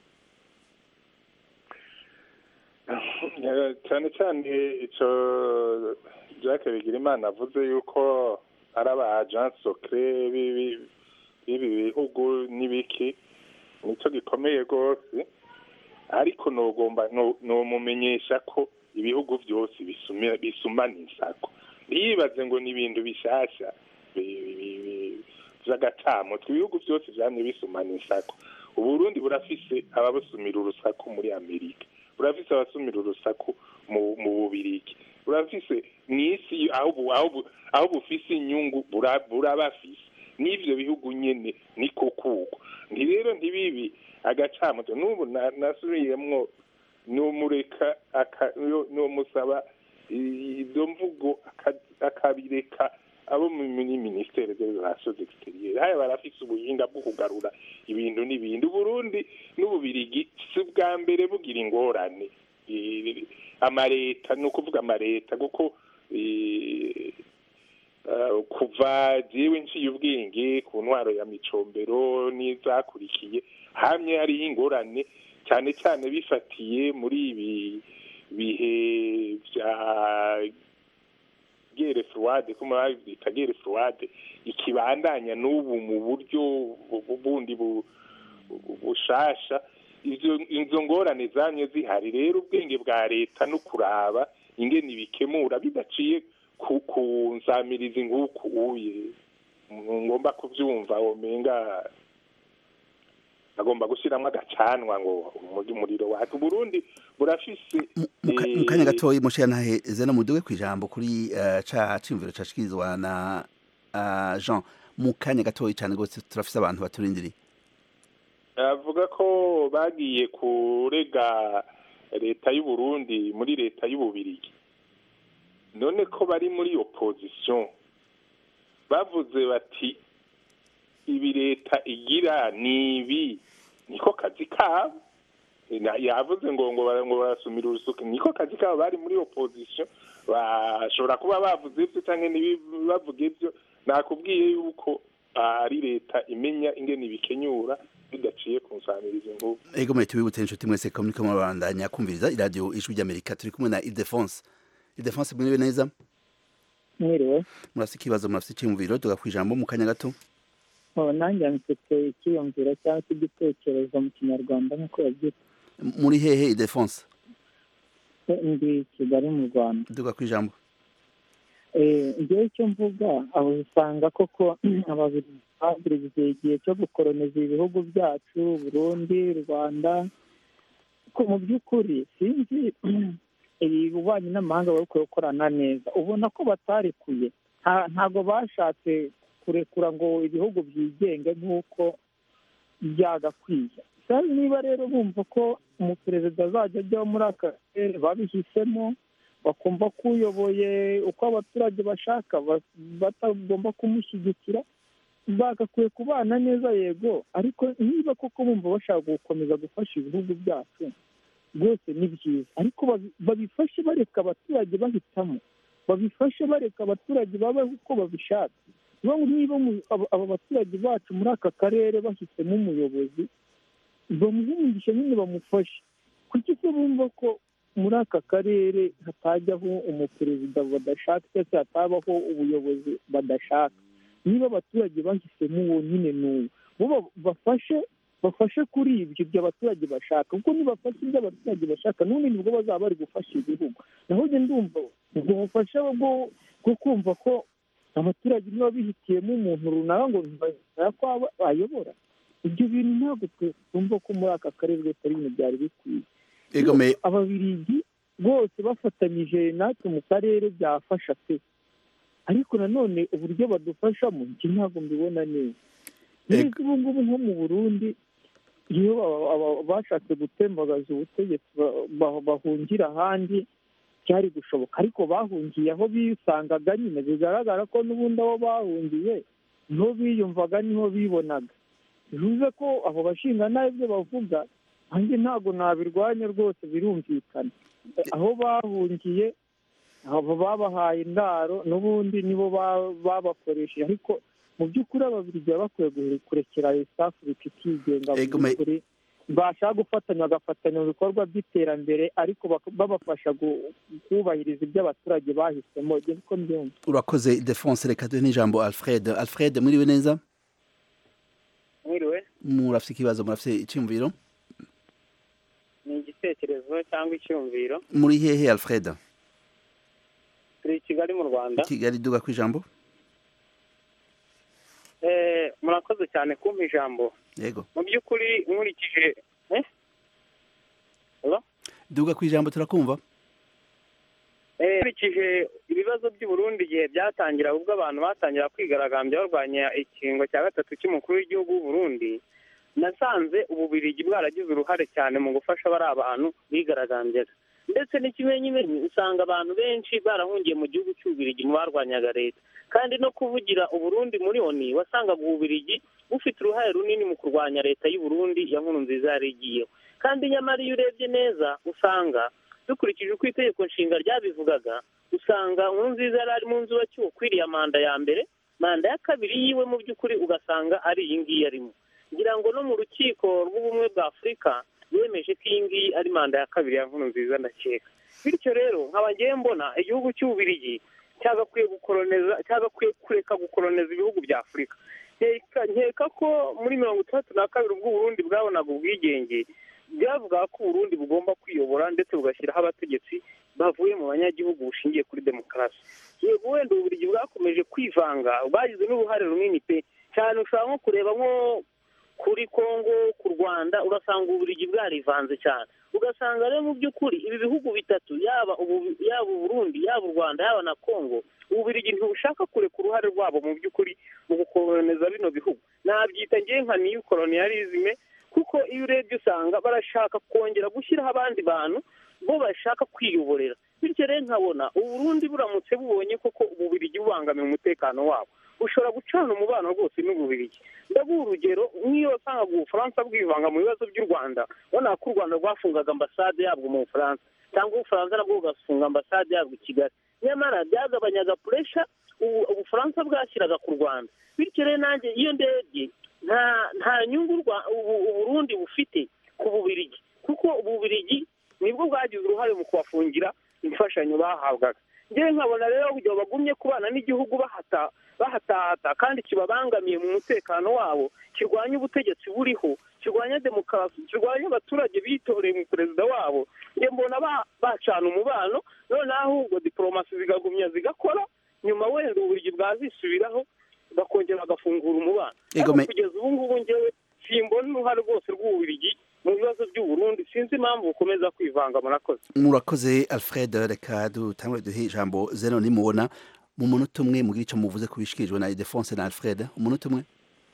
Eh, cyane cyane icyo Jacques Bigirimana avuze yuko ari aba agent secret b'ibi b'ibi bihugu n'ibiki nicyo gikomeye rwose ariko nogomba no- nomumenyesha ko ibihugu byose bisumira- bisumana insako ntiyibaze ngo ni ibintu bishasha vy'agacamutwe ibihugu vyose vyamye bisumana insako uburundi burafise ababusumira urusaku muri amerika burafise abasumira urusaku mu bubirigi burafise mw'isi aho bufise inyungu burabafise n'ivyo bihugu nyene niko kuko nti rero ntibibi agacamutwe n'ubu nasubiyemwo nomureka nomusaba izo mvugo akabireka abo muri ministere des relations extérieures haya barafise ubuhinga bwo kugarura ibintu n'ibindi uburundi n'ububirigi si ubwa mbere bugira ingorane amareta ni ukuvuga amareta kuko kuva jewe nciye ubwenge ku ntwaro ya micombero n'izakurikiye hamwe hariho ingorane cyane cyane bifatiye muri ibi bihe bya gere fuwade kuma babyita gere fuwade ikibandanya n'ubu mu buryo bundi bushasha izo ngorane zamye zihari rero ubwenge bwa leta no kuraba ingene ibikemura bidaciye ku nsamirizi nk'uku uye ngomba kubyumva womenga agomba gushyiramo agacanwa ngo umuriro wacu burundi burafise mu kanya gatoya mushiyantahe zena muduge ku ijambo kuri ca cimviro cashikirizwa na jean mu kanya gatoya cyane rwose turafise abantu baturindiriye avuga ko bagiye kurega leta y'uburundi muri leta y'ububirigi none ko bari muri opposition bavuze bati ibi leta igira ni ibi niko kazi kabo yavuze ngo ngo barasumira urusuka niko kazi kabo bari muri opposition bashobora kuba bavuze ibyo cyangwa ntibavuge ibyo nakubwiye yuko ari leta imenya ingene ibikenyura bidaciye ku nsamirizi nk'ubu ego mwe tubibutse inshuti mwese ko muriko murabandanya kumviriza iradiyo ijwi ry'amerika turi kumwe na ildefonse ildefonse mwiriwe neza mwiriwe murafise ikibazo murafise icyiyumviro tuga ku ijambo mu kanya gato nanjye mfite icyiyumviro cyangwa se igitekerezo mu kinyarwanda nk'uko babyita muri hehe ildefonse ndi kigali mu rwanda tuga ku ijambo ngewe icyo mvuga aho usanga koko ababiri bagiriye igihe cyo gukoroniza ibihugu byacu burundi rwanda ko mu by'ukuri sinzi ububanyi n'amahanga bari gukorana neza ubona ko batarekuye ntabwo bashatse kurekura ngo ibihugu byigenge nk'uko byagakwiye niba rero bumva ko umuperezida azajya ajyaho muri aka karere babihisemo bakumva ko uyoboye uko abaturage bashaka batagomba kumushyigikira bagakwiye kubana neza yego ariko niba koko bumva bashaka gukomeza gufasha ibihugu byacu rwose ni byiza ariko babifashe bareka abaturage bahitamo babifashe bareka abaturage babaho uko babishaka niba aba baturage bacu muri aka karere bahisemo umuyobozi bamuhungisha nyine bamufashe kuki se bumva ko muri aka karere hatajyaho umuperezida badashaka cyangwa se hatabaho ubuyobozi badashaka niba abaturage bahisemo uwo nyine n'uwo bo bafashe bafashe kuri ibyo ibyo abaturage bashaka kuko nibafashe ibyo abaturage bashaka n'ubundi nibwo bazaba bari gufasha igihugu naho njye ndumva ubwo bufasha bwo kumva ko abaturage niba bihitiyemo umuntu runaka ngo ntibashaka ko ayobora ibyo bintu ntabwo twumva ko muri aka karere rwose ari ibintu byari bikwiye ababirigi rwose bafatanyije natwe mu karere byafasha pe ariko nanone uburyo badufashamo njye ntabwo mbibona neza neza ubu ngubu nko mu burundi iyo bashatse gutembagaza ubutegetsi bahungira ahandi byari gushoboka ariko bahungiye aho bisangaga nyine bigaragara ko n'ubundi aho bahungiye niho biyumvaga niho bibonaga bivuze ko abo bashinga nabi ibyo bavuga nanjye ntabwo nabirwanya rwose birumvikana aho bahungiye abo babahaye indaro n'ubundi nibo babakoresheje ariko mu by'ukuri ababiri baba bakwiye kurekera isafu bikigenga mu by'ukuri bashaka gufatanya bagafatanya mu bikorwa by'iterambere ariko babafasha kubahiriza ibyo abaturage bahisemo niko mbyumva urakoze defonse reka duhe n'ijambo alfred alfred mwiriwe neza mwiriwe murafite ikibazo murafite icyumviro ni igitekerezo cyangwa icyumviro muri hehe alfred turi i kigali mu rwanda kigali duga ku ijambo murakoze cyane kumpa ijambo yego mu by'ukuri nkurikije eh? Hello? duga ku ijambo turakumva Eh, nkurikije ibibazo by'u Burundi igihe byatangira ubwo abantu batangira kwigaragambya barwanya ikingo cya gatatu cy'umukuru w'igihugu w'u Burundi nasanze ububirigi bwaragize uruhare cyane mu gufasha bari abantu bigaragambyaga ndetse n'ikimenyimenyi usanga abantu benshi barahungiye mu gihugu cy'ububirigi mu barwanyaga leta kandi no kuvugira uburundi muri oni wasangaga ububirigi bufite uruhare runini mu kurwanya leta y'u Burundi ya nkuru nziza yari igiyeho kandi nyamara iyo urebye neza usanga dukurikije uko itegeko nshinga ryabivugaga usanga nkuru nziza yari ari mu nzu wacyuwe ukwiriye manda ya mbere manda ya kabiri yiwe mu by'ukuri ugasanga ari iyi ngiyi arimo ngira ngo no mu rukiko rw'ubumwe bwa afurika yemeje ko iyi ngiyi ari manda ya kabiri ya nkuru nziza ndakeka bityo rero nkaba ngiye mbona igihugu cy'ububirigi cyagakwiye gukoloneza cyagakwiye kureka gukoloneza ibihugu bya afurika nkeka nkeka ko muri mirongo itandatu na kabiri ubwo uburundi bwabonaga ubwigenge byavuga ko uburundi bugomba kwiyobora ndetse bugashyiraho abategetsi bavuye mu banyagihugu bushingiye kuri demokarasi yego wenda ububiligi bwakomeje kwivanga bagize n'uruhare runini pe cyane ushobora nko kureba nko kuri kongo ku rwanda ugasanga ububiligi bwarivanze cyane ugasanga rero mu by'ukuri ibi bihugu bitatu yaba ubu yaba uburundi yaba u rwanda yaba na kongo ububiligi ntibushaka kureka uruhare rwabo mu by'ukuri mu gukoloneza bino bihugu nabyita ngewe nka niyu koloniyarizme kuko iyo urebye usanga barashaka kongera gushyiraho abandi bantu bo bashaka kwiyoborera bityo rero nkabona uburundi buramutse bubonye koko ububirigi bubangamiye umutekano wabo bushobora gucana umubano rwose n'ububirigi ndaguha urugero nk'iyo wasangaga ubufaransa bwivanga mu bibazo by'u rwanda ubona ko u rwanda rwafungaga ambasade yabwo mu bufaransa cyangwa ubufaransa nabwo bugafunga ambasade yabwo i kigali nyamara byagabanyaga puresha ubu ubufaransa bwashyiraga ku rwanda bityo rero nanjye iyo ndebye nta nta nyungu Rwa- ubu- uburundi bufite ku bubirigi kuko ububirigi nibwo bwagize uruhare mu kubafungira imfashanyo bahabwaga ngewe nkabona rero kugira bagumye kubana n'igihugu bahata bahatahata kandi kibabangamiye mu mutekano wabo kirwanya ubutegetsi buriho kirwanya demokarasi kirwanya abaturage bitoreye mu perezida wabo njye mbona ba- bacana umubano noneho ahubwo diporomasi zikagumya zigakora nyuma wenda uburyo bwazisubiraho bakongera bagafungura umubano Ego ariko me- kugeza ubu ngubu ngewe simbona uruhare rwose rw'ububirigi mu bibazo by'u Burundi sinzi impamvu bukomeza kwivanga murakoze murakoze alfred reka dutangure duhe ijambo zeno nimubona mu munota umwe mugire icyo muvuze ku bishikirijwe na idefonse na alfred umunota umwe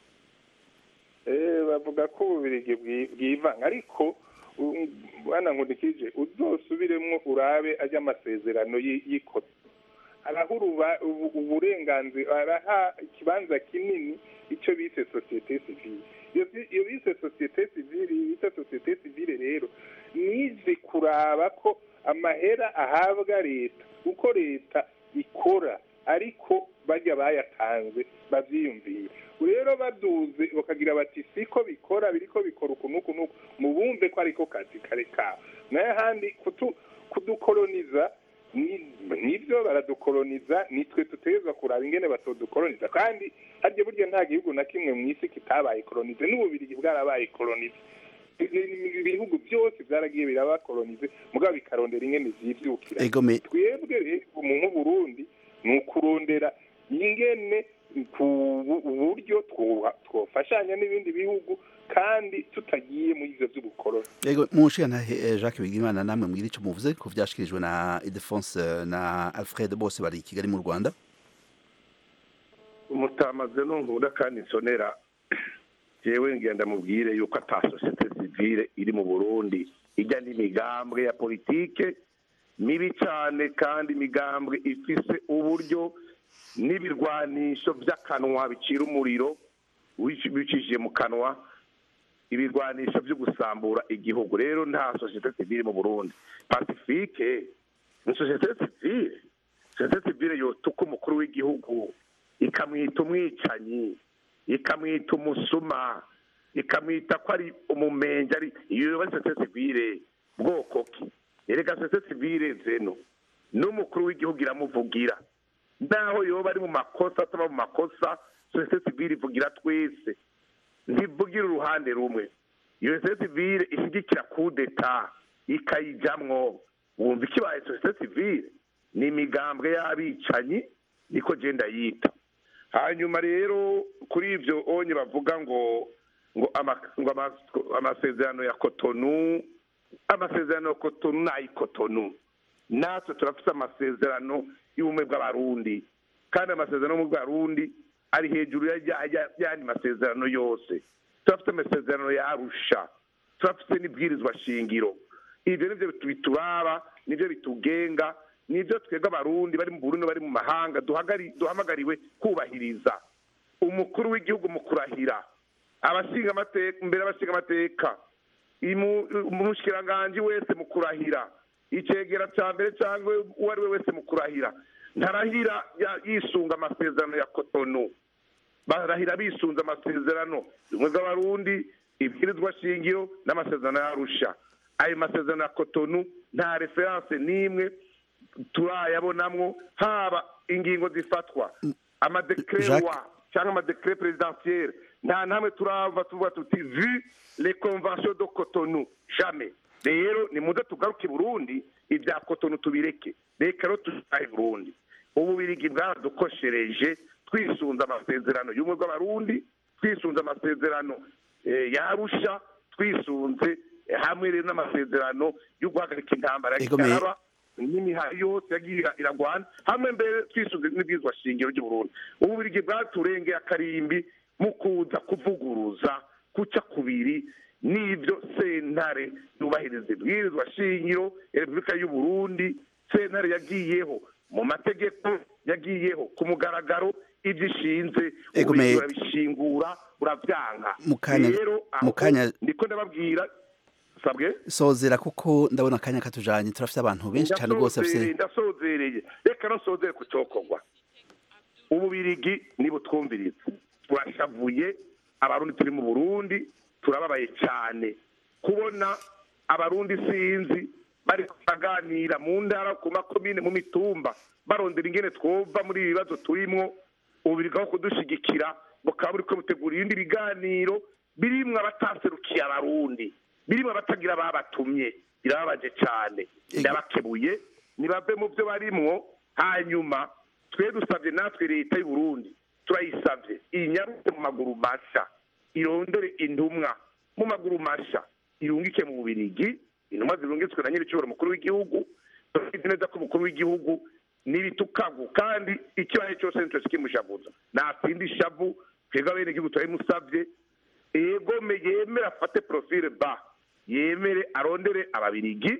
Eh, bavuga ko ububirigi bwi- bwivanga ariko u- bwana nkundikije uzosubiremwo urabe ajya amasezerano y'i- y'ikoto araha uruba- ubu- uburenganzira araha ikibanza kinini icyo bise sosiyete sivile iyo vi- iyo bise sosiyete sivile bita sosiyete sivile rero nize kuraba ko amahera ahabwa leta uko leta ikora ariko bajya bayatanze babyiyumviye rero baduze bakagira bati siko bikora biriko bikora uku n'uku n'uku mubumve ko ariko kazi kare kabo nayo handi kutu- kudukoloniza ni- nibyo baradukoloniza nitwe tutegerezwa kuraba ingene batodukoloniza kandi harya burya nta gihugu na kimwe mu isi kitabaye kolonize n'ububirigi bwarabaye kolonize ibihugu byose byaragiye birabakolonize mugabo bikarondera ingene vyivyukira Ego me- twebwe rero mu nk'uburundi ni ukurondera ingene ku bu- uburyo twoha- twofashanya n'ibindi bihugu kandi tutagiye muri ivyo vy'ubukoloni Ego munshiya na eh, Jacques Bigimana namwe mugire icyo muvuze ku byashikirijwe na Idefonse na Alfred bose bari i Kigali mu Rwanda umutamaze nunkunda kandi nsonera jewe ngenda mubwire yuko ata sosiyete sivile iri mu burundi ijya n'imigambwe ya politike mibi cyane kandi imigambwe ifise uburyo n'ibirwanisho by'akanwa bicira umuriro wici- bicishije mu kanwa ibirwanisho byo gusambura igihugu rero nta sosiyete sivile mu burundi pacifique ni sosiyete sivile sosiyete sivile yotuka umukuru w'igihugu ikamwita umwicanyi ikamwita umusuma ikamwita ko ari umumenyi ari iyo yoba ari sosiyete sivile bwoko ki erega sosiyete sivile zeno n'umukuru w'igihugu iramuvugira naho yoba ari mu makosa ataba mu makosa sosiyete sivile ivugira twese ntivugira uruhande rumwe iyo sosiyete sivile ishyigikira kudeta ikayijamwo wumva ikibaye sosiyete sivile ni imigambwe y'abicanyi niko genda yita hanyuma rero kuri ibyo onye bavuga ngo ngo ama- ngo ama- amasezerano ya kotonu amasezerano ya kotonu ni ay'ikotonu natwe turafite amasezerano y'ubumwe bw'abarundi kandi amasezerano y'ubumwe bw'abarundi ari hejuru ya- ya- ya- y'andi masezerano yose turafite amasezerano ya arusha turafite n'ibwirizwa shingiro ibyo nibyo bituraba nibyo bitugenga nibyo twebwe abarundi bari mu burundi bari mu mahanga duhagari- duhamagariwe kubahiriza umukuru w'igihugu mu kurahira abashinga amateka imbere y'abashinga amateka imu- umushikiranganji wese mu kurahira icegera cya mbere cyangwa uwo ari we wese mu kurahira ntarahira ya- yisunga amasezerano ya kotonu barahira bisunze amasezerano ubumwe bw'abarundi ibwirizwa shingiro n'amasezerano y'arusha ayo masezerano ya kotonu nta referanse n'imwe turayabonamwo haba ingingo zifatwa amadekre Jacques. wa cyangwa amadekre presidentielle nta namwe turava tuvuga tuti vu les conventions de cotonou jamais rero ni muze tugaruke i burundi ibya kotonu tubireke reka rero tutahe burundi ububirigi bwaradukoshereje twisunze amasezerano y'ubumwe bw'abarundi twisunze amasezerano eh, yarusha twisunze eh, hamwe rero n'amasezerano yo guhagarika intambara ya Ego, me- kigaraba n'imihari yose yagiye iragwana hamwe mbere twisuze n'ibwirizwa shingiro ry'uburundi ububirigi bwaturengeye akarimbi mu kuza kuvuguruza kuca kubiri n'ibyo sentare yubahiriza ibwirizwa shingiro ya repubulika y'uburundi sentare yagiyeho mu mategeko yagiyeho ku mugaragaro ibyo ishinze Ego, me- ububirigi burabishingura burabyanga Mu kanya- rero aho mu kanya- ndiko ndababwira sabwe sozera kuko ndabona akanya katujanye turafite abantu benshi cyane rwose Ndasozereye, bafite ndasozereye reka nosozere ku cyokorwa ububirigi nibutwumviriza turashavuye abarundi turi mu burundi turababaye cyane kubona abarundi sinzi bari kuganira mu ntara ku makomine mu mitumba barondera ingene twova muri ibi bibazo turimwo ububirigi aho kudushigikira bukaba buriko butegura ibindi biganiro birimwo abataserukiye abarundi birimwo abatagira ababatumye birababaje cyane ndabakebuye nibave mu byo barimwo hanyuma twe dusabye natwe leta y'u Burundi turayisabye inyarutse mu maguru masha irondere intumwa mu maguru masha irungike mu bubirigi intumwa zirungitswe na nyir'icyubahiro mukuru w'igihugu turabizi neza ko umukuru w'igihugu n'ibitukagu kandi ikibaye cyose nicyo kimushavuza natsinda ishavu twebwe abene igihugu turabimusabye egome yemere afate profile ba yemere arondere ababirigi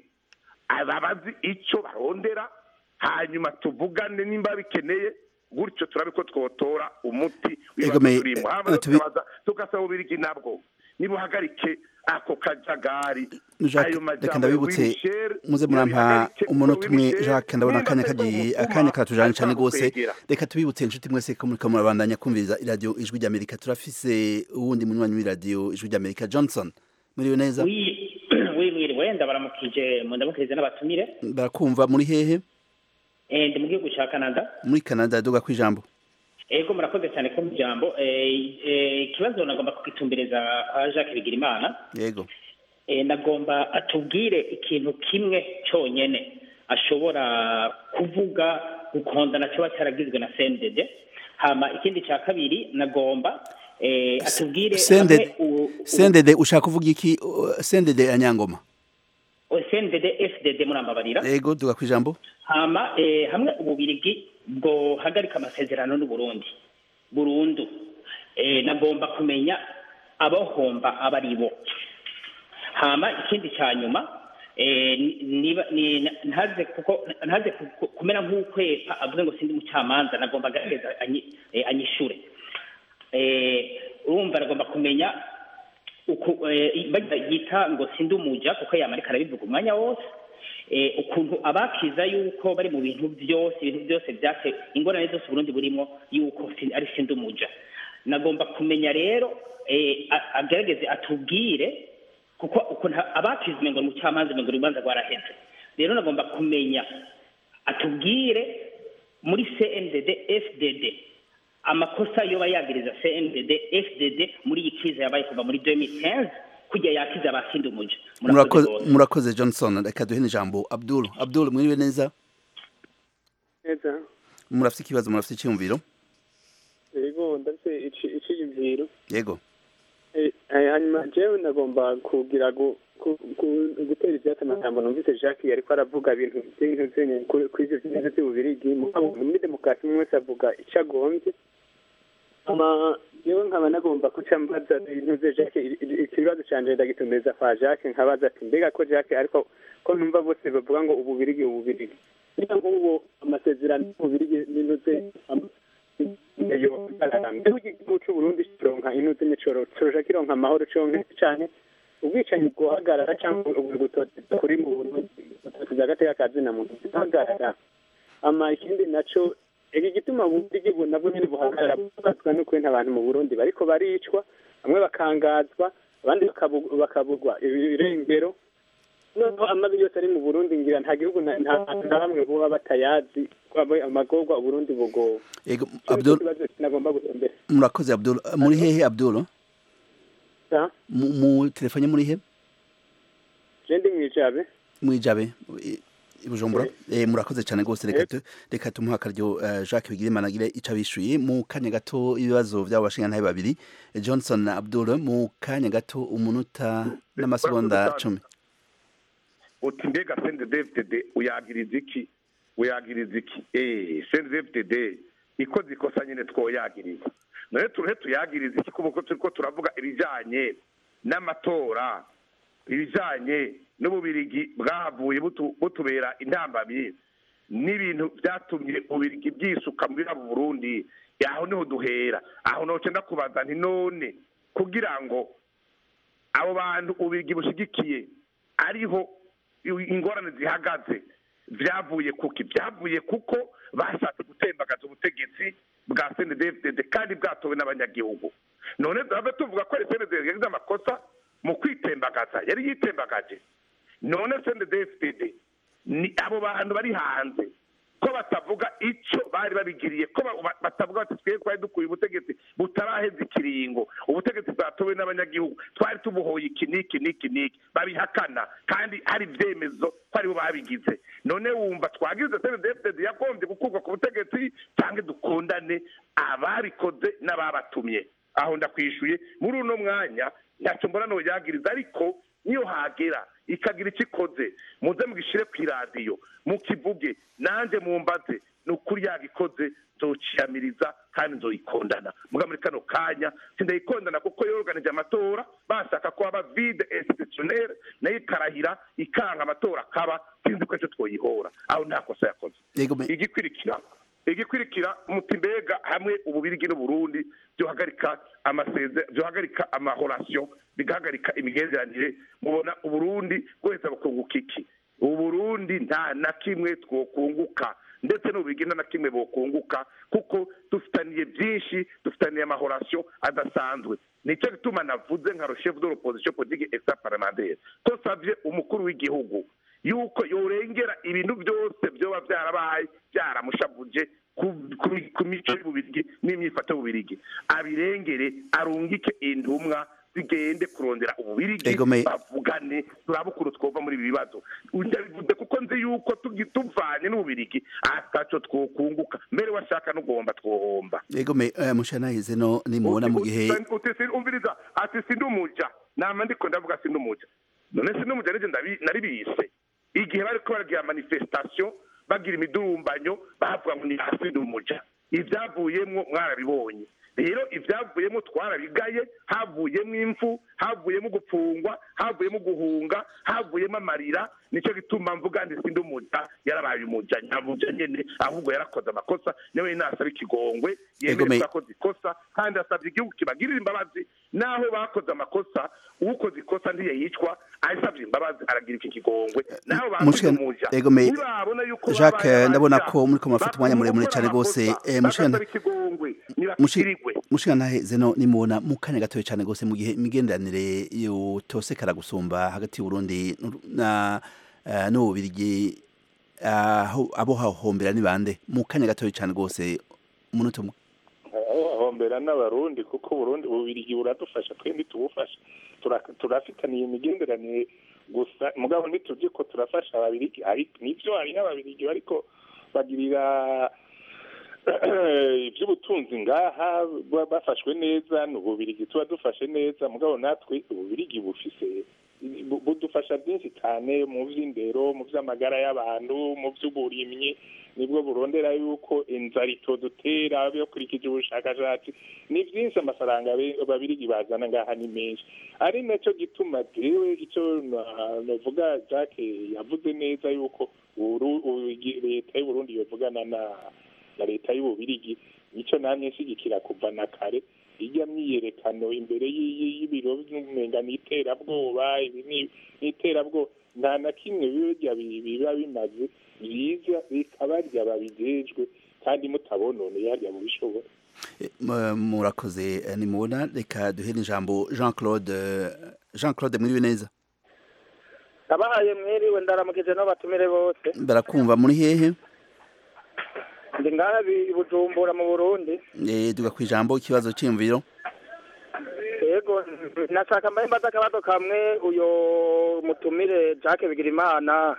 ababazi icyo barondera hanyuma tuvugane nimba bikeneye gutyo turabe ko twotora umuti Ego, me- w'ibibazo turimo hama eh, tubi- tukabaza tugasaba ububirigi nabwo nibuhagarike ako kajagari Jacques, ayo reka majambo ndabibutse ya Michel, muze murampa yabihagarike, umunota umwe Michel, Jacques ndabona nimba akanya atari kagiye umukuma, akanya katujanye cyane ariko rwose kwegera. reka tubibutse inshuti mwese ko muriko murabandanya kumviriza iradiyo ijwi ry'amerika turafise uwundi munywanyi w'iradiyo ijwi ry'amerika johnson muriwe neza wimwiriwe ndabaramukije ndamukirize n'abatumire barakumva muri hehe Eh, ndi mu gihugu cya canada muri canada duga ku ijambo ego murakoze cyane ko mu jambo Eh, eh, ikibazo nagomba kugitumbereza kwa jacques bigirimana yego Eh, nagomba atubwire ikintu kimwe cyonyine ashobora kuvuga gukondana kiba cyaragizwe na cndd hama ikindi cya kabiri nagomba eh, atubwire sendede hamwe u- u- sendede ushaka kuvuga iki Uh, sendede ya nyangoma o- cndd fdd murambabarira yego duga ku ijambo hama eh, hamwe ububirigi bwohagarika amasezerano n'uburundi burundu eh, nagomba kumenya abohomba aba ari bo hama ikindi cya nyuma eh, ni- niba ni- ntaze kuko ntaze ku- ku- kumera nk'ukwepa avuze ngo sindi umucamanza nagomba agaragaza anyi- eh, anyishure eh, urumva nagomba kumenya uku eh, bagira yita ngo sindi umuja kuko yamarika arabivuga umwanya wose eh, ukuntu abakiza yuko bari mu bintu byose ibintu byose byate ingorane zose Burundi burimo yuko si- ari sindi umuja nagomba kumenya rero eh, a- agerageze atubwire kuko ukuntu abakiza umengo mu cyamanza umengo urubanza rwaraheze rero nagomba kumenya atubwire muri CNDD FDD amakosa yoba yagiriza CNDD FDD muri iyi krize yabaye kuva muri 2015 kujya yakiza abasindi umuja murakoze rwose. murakoze johnson reka duhe n'ijambo abdul abdul mwiriwe neza neza murafite ikibazo murafite icyumviro yego ndetse iciyumviro yego Eh, eh, hanyuma jewe nagomba kugira gu- ku- ku- gutera ivyatsi amagambo numvise jacques yariko aravuga ibintu vy'ibintu vyenye kuri kuri ivyo vy'ibintu vy'ububirigi mugabo muri demokarasi umwe wese avuga ico agombye ama jewe nkaba nagomba kuca mbaza ibintu vya jacques i- i- ikibazo canje ndagitumiriza kwa jacques nkabaza ati mbega ko jacques ariko ko numva bose bavuga ngo ububirigi ububirigi niba nk'ubu amasezerano y'ububirigi n'intuze igihugu c'uburundi kironka inuzi n'icoro coja kironka amahoro conke cane ubwicanyi bwohagarara cyangwa ubugutoteza kuri mu burundi gutoteza agateka ka zina muntu kihagarara ama ikindi naco iki gituma uburundi bu nabwo nyene buhagarara bubatswa n'ukuntu abantu mu burundi bariko baricwa bamwe bakangazwa abandi bakabu- bakabugwa ibirengero noneho amabi yose ari mu burundi ngira nta gihugu na nta hantu na hamwe buba batayazi kwaba amagorwa uburundi bugowe yego Ico nico abdul kibazo nagomba gutombera murakoze abdul muri hehe abdul Sa? mu mu telefone muri he je ndi mwijabe mwijabe i- i bujumbura eh murakoze cyane rwose reka tu- reka tumuha akaryo eh, Jacques Bigirimana agire ico abishuye mu kanya gato ibibazo by'abo bashingantahe babiri eh, Johnson na Abdul mu kanya gato umunota n'amasegonda cumi uti mbega sende dvd uyagiriza iki uyagiriza iki eh sende dvd ikoze ikosa nyine twoyagiriza none turuhe tuyagiriza iki kuko turiko turavuga ibijanye n'amatora ibijanye n'ububirigi bwahavuye butu- butubera intambamyi n'ibintu byatumye ububirigi bwisuka muri abo burundi aho niho duhera aho noce ndakubaza nti none kugira ngo abo bantu ububirigi bushigikiye ariho ingorane zihagaze byavuye kuki byavuye kuko bashatse gutembagaza ubutegetsi bwa cndfdd kandi bwatowe n'abanyagihugu none duhave tuvuga ko cndfdd yagize amakosa mu kwitembagaza yari yitembagaje none cndfdd ni abo bantu bari hanze ko batavuga icyo bari babigiriye ko ba- ba- batavuga bati twebwe twari dukuye ubutegetsi butaraheza ikiringo ubutegetsi bwatowe n'abanyagihugu twari tubuhoye iki n'iki n'iki n'iki babihakana kandi hari ibyemezo ko aribo babigize none wumva twagize cndfdd yagombye gukurwa ku butegetsi cyangwa dukundane ababikoze n'ababatumye aho ndakwishuye muri uno mwanya ntacyo mbona noyagiriza ariko niyo hagera ikagira icyo ikoze muze mugishire ku iradiyo mukivuge nanjye mumbaze ni ukuri yagikoze nzociyamiriza kandi nzoyikondana muga muri kano kanya sindayikondana kuko yoruganije amatora bashaka ko haba vide institutionnel nayo ikarahira ikanga amatora akaba sinzi ko ejo twoyihora aho nta kosa yakoze yego me- igikurikira igikurikira muti mbega hamwe ububirigi n'uburundi byohagarika amaseze byohagarika amahorasiyo bigahagarika imigenderanire mubona uburundi bwoheza bukunguka iki uburundi nta na kimwe twokunguka ndetse n'ububirigi nta na kimwe bokunguka kuko dufitaniye byinshi dufitaniye amahorasiyo adasanzwe nicyo gituma navuze nka chef de l'opposition politique extra parlementaire ko savye umukuru w'igihugu yuko yorengera ibintu byose byoba byarabaye byaramushavuje ku- ku- ku mico y'ububirigi n'imyifato y'ububirigi abirengere arungike intumwa zigende kurondera ububirigi Ego me- bavugane turabe ukuntu twova muri ibi bibazo ndabivuze kuko nzi yuko tugi- tuvanye n'ububirigi ataco twokunguka mbere washaka n'ugomba twohomba yego me eh, mushanahize no nimubona mu gihe uti si- umviriza ati sindi umuja nama ndiko ndavuga sindi umuja none sindi umuja nije ndabi- nari bise igihe bariko baragira manifestation bagira imidurumbanyo bavuga ngo ni hasi ndi umuja ivyavuyemwo mwarabibonye rero ivyavuyemo twarabigaye havuyemo imfu havuyemo gupfungwa havuyemo guhunga havuyemo amarira nicyo gituma mvuga ndi sindi umuja yarabaye umuja nyamuja nyene ahubwo yarakoze amakosa niwe nasaba ikigongwe Ego me- yemeza ko ikosa kandi asabye igihugu kibagirira imbabazi naho bakoze amakosa ukoze ikosa ntiyayicwa asabye imbabazi aragira iki kigongwe naho bakoze Mushika- umuja Ego me- nibabona yuko Jacques babaye ndabona abaja, ko muriko murafata umwanya muremure cyane rwose eh, mushika bagasaba ikigongwe Mushi- nibakirigwe mushikantaheze no nimubona mu kanya gatoya cyane rwose mu gihe imigenderanire yotosekara gusumba hagati y'uburundi n'u- na eh, n'ububirigi aho abo hahombera ni bande mu kanya gatoya cyane rwose umunota umwe ahombera n'abarundi kuko uburundi ububirigi buradufasha twembi tubufasha Tura- turafitaniye imigenderanire gusa mugabo ntitujye ko turafasha ababirigi ariko nivyo hariho ababirigi bariko bagirira iby'ubutunzi ngaha ba- bafashwe neza ni ububirigi tuba dufashe neza mugabo natwe ububirigi bufise bu- budufasha byinshi cyane mu by'indero mu by'amagara y'abantu mu by'uburimyi nibwo burondera yuko inzara itodutera bikurikije ubushakashatsi ni byinshi amafaranga be- ababirigi bazana ngaha ni menshi ari nacyo gituma jewe icyo na- navuga jacques yavuze neza yuko Uru- u- leta y'uburundi yovugana na na leta y'ububirigi nicyo namye nshigikira kuva na kare ijya myiyerekano imbere y'iyi- y'ibiro by'umenga n'iterabwoba ibi ni- n'iterabwoba nta na kimwe birya bi- biba bimaze byiza bikabarya babijejwe kandi mutabononeye harya mubishobora M- murakoze eh, nimubona reka duhere ijambo jean claude jean claude mwiriwe neza abahaye mwiriwe ndaramukije n'abatumire bose barakumva muri hehe ndi ngaha bi- i bujumbura mu burundi Eh, duga ku ijambo ikibazo cy'imviro yego nashaka mbaye mbaza akabazo kamwe uyo mutumire jacques bigirimana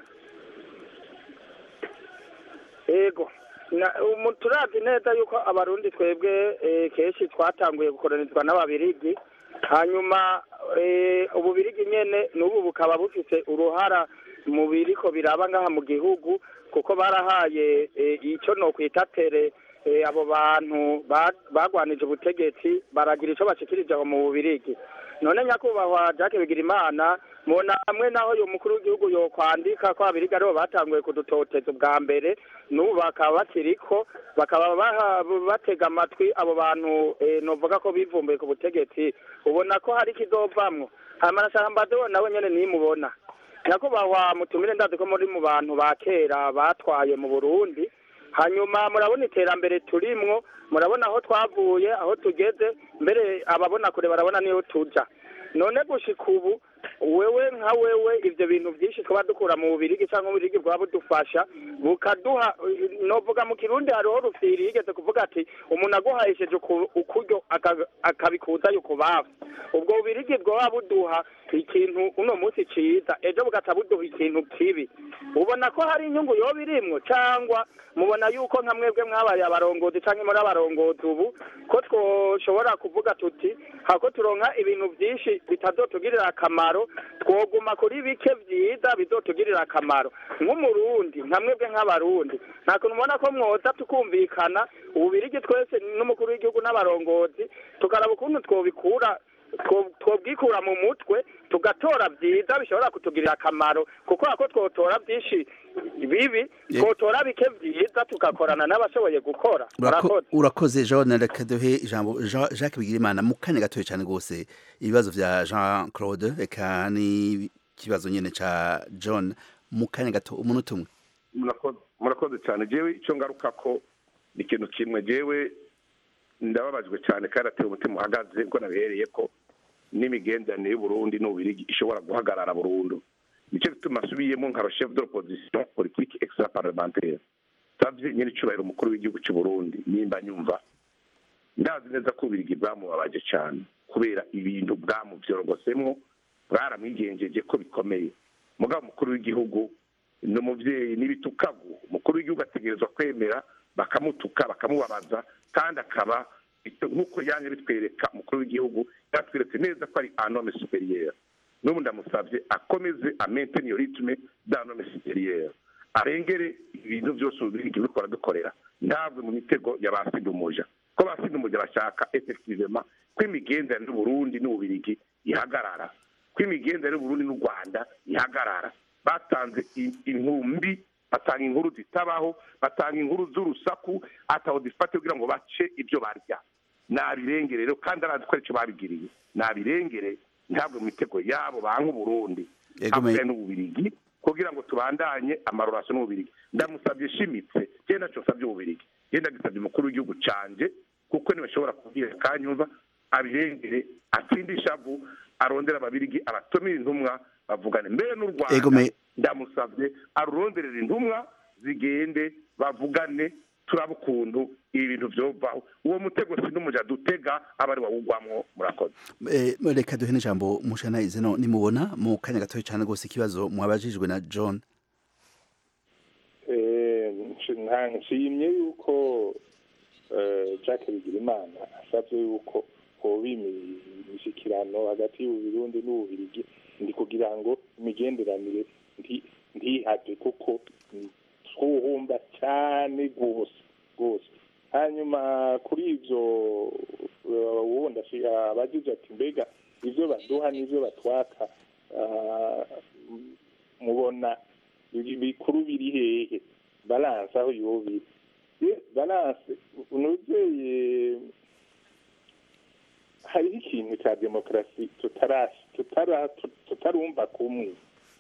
yego Na- umu- turavye neza yuko abarundi twebwe eh, kenshi twatanguye gukoronizwa n'ababirigi hanyuma eh, ububirigi nyene n'ubu bukaba bufise uruhara mu biriko biraba ngaha mu gihugu kuko barahaye eh, ico nokwita tere eh, abo bantu ba- bagwanije ubutegetsi baragira ico bashikirije aho mu bubirigi none nyakubahwa jacques bigirimana mubona hamwe naho uyu mukuru w'igihugu yokwandika ko abirigi aribo batanguye kudutoteza ubwa mbere n'ubu bakaba bakiriko bakaba baha- batega amatwi abo bantu eh, novuga ko bivumbuye ku butegetsi ubona ko hari ikizovamwo hanyuma nashaka mbaze we nawe nyene nimubona nyakubahwa mutumire ndazi ko muri mu bantu ba kera batwaye mu burundi hanyuma murabona iterambere turimwo murabona aho twavuye aho tugeze mbere ababona kure barabona niyo tuja none gushika ubu wewe nka wewe ivyo bintu vyinshi twaba dukura mu bubirigi canke ububirigi bwaba budufasha bukaduha novuga mu kirundi hariho rufyiri yigeze kuvuga ati umuntu aguhayishije uku- ukuryo aka- akabikuza yukubafu ubwo bubirigi bwoba buduha ikintu uno munsi ciza ejo bugaca buduha ikintu kibi ubona ko hari inyungu yoba irimwo cangwa mubona yuko nka mwebwe mwabaye abarongozi canke muri abarongozi ubu ko twoshobora kuvuga tuti hako turonka ibintu vyinshi bitazotugirira akamaro twoguma kuri bike vyiza bizotugirira akamaro nk'umurundi nka mwebwe nk'abarundi nta kuntu mubona ko mwoza tukumvikana ububirigi twese n'umukuru w'igihugu n'abarongozi tukaraba ukuntu twobikura two- twobwikura mu mutwe tugatora vyiza bishobora kutugirira akamaro kuko ako twotora vyinshi bibi twotora bike vyiza tugakorana n'abashoboye gukora Urako- murakoze urakoze jean reka duhe ijambo Jean- jacques bigirimana mu kanya gatoya cyane rwose ibibazo vya jean claude reka n'ikibazo nyene ca john mu kanya gato umunota umwe murakoze murakoze cyane jewe icyo ngaruka ko ni ikintu kimwe jewe ndababajwe cyane kandi ateye umutima uhagaze ubwo nabihereye ko n'imigenderanire y'uburundi n'ububirigi ishobora guhagarara burundu nicyo gituma asubiyemo nka chef de l'opposition politique extra parlementaire savye nyine icubahiro umukuru w'igihugu cy'u burundi nimba nyumva ndazi neza ko ububirigi bwamubabaje cyane kubera ibintu bwamuvyorogosemo bwaramwigenjeje ko bikomeye mugabo umukuru w'igihugu ni umubyeyi n'ibitukagu umukuru w'igihugu ategerezwa kwemera bakamutuka bakamubabaza kandi akaba nk'uko yanjye bitwereka umukuru w'igihugu yatweretse neza ko ari anome superieur n'ubu ndamusabye akomeze amentene iyo ritme d'anome superieur arengere ibintu byose ububirigi buriko baradukorera ntabwo mu mitego ya ba sidumuja ko ba sidumuja bashaka effectivement ko imigenderanire y'uburundi n'ububirigi ihagarara ko imigenderanire y'uburundi n'u rwanda ihagarara batanze i- inkumbi batanga inkuru zitabaho batanga inkuru z'urusaku ataho zifate kugira ngo bace ibyo barya nabirengere rero kandi arazi ko aricyo babigiriye nabirengere ntabwo mu mitego yabo banka uburundi Yego, me- hamwe n'ububirigi kugira ngo tubandanye amarorasiyo n'ububirigi ndamusabye shimitse je naco nsabye ububirigi je ndagisabye umukuru w'igihugu canje kuko niwe ashobora kubwira kanyumva abirengere atsinde ishavu arondera ababirigi abatumire intumwa bavugane mbere n'u Yego, rwanda me- ndamusabye aruronderera intumwa zigende bavugane turaba ukuntu ibi bintu vyovaho uwo mutego sinumuja dutega aba ari wawugwamwo murakoze Eh, reka duhe n'ijambo mushana izeno nimubona mu kanya gatoya cyane rwose ikibazo mwabajijwe na john Eh, nshi- nta- nshimye yuko eh, Jacques Bigirimana asabye yuko hoba imishyikirano hagati y'uburundi n'ububirigi ndi kugira ngo imigenderanire nti- ntihave kuko twuhumba cyane rwose rwose hanyuma kuri ibyo eh, wundi ashi- abagize ati mbega ibyo baduha n'ibyo batwaka ah, m- mubona ibi- bikuru biri hehe balanse aho yobiri balanse unuzeye hariho ikintu cya demokarasi tutara- tutara- tutarumva kumwe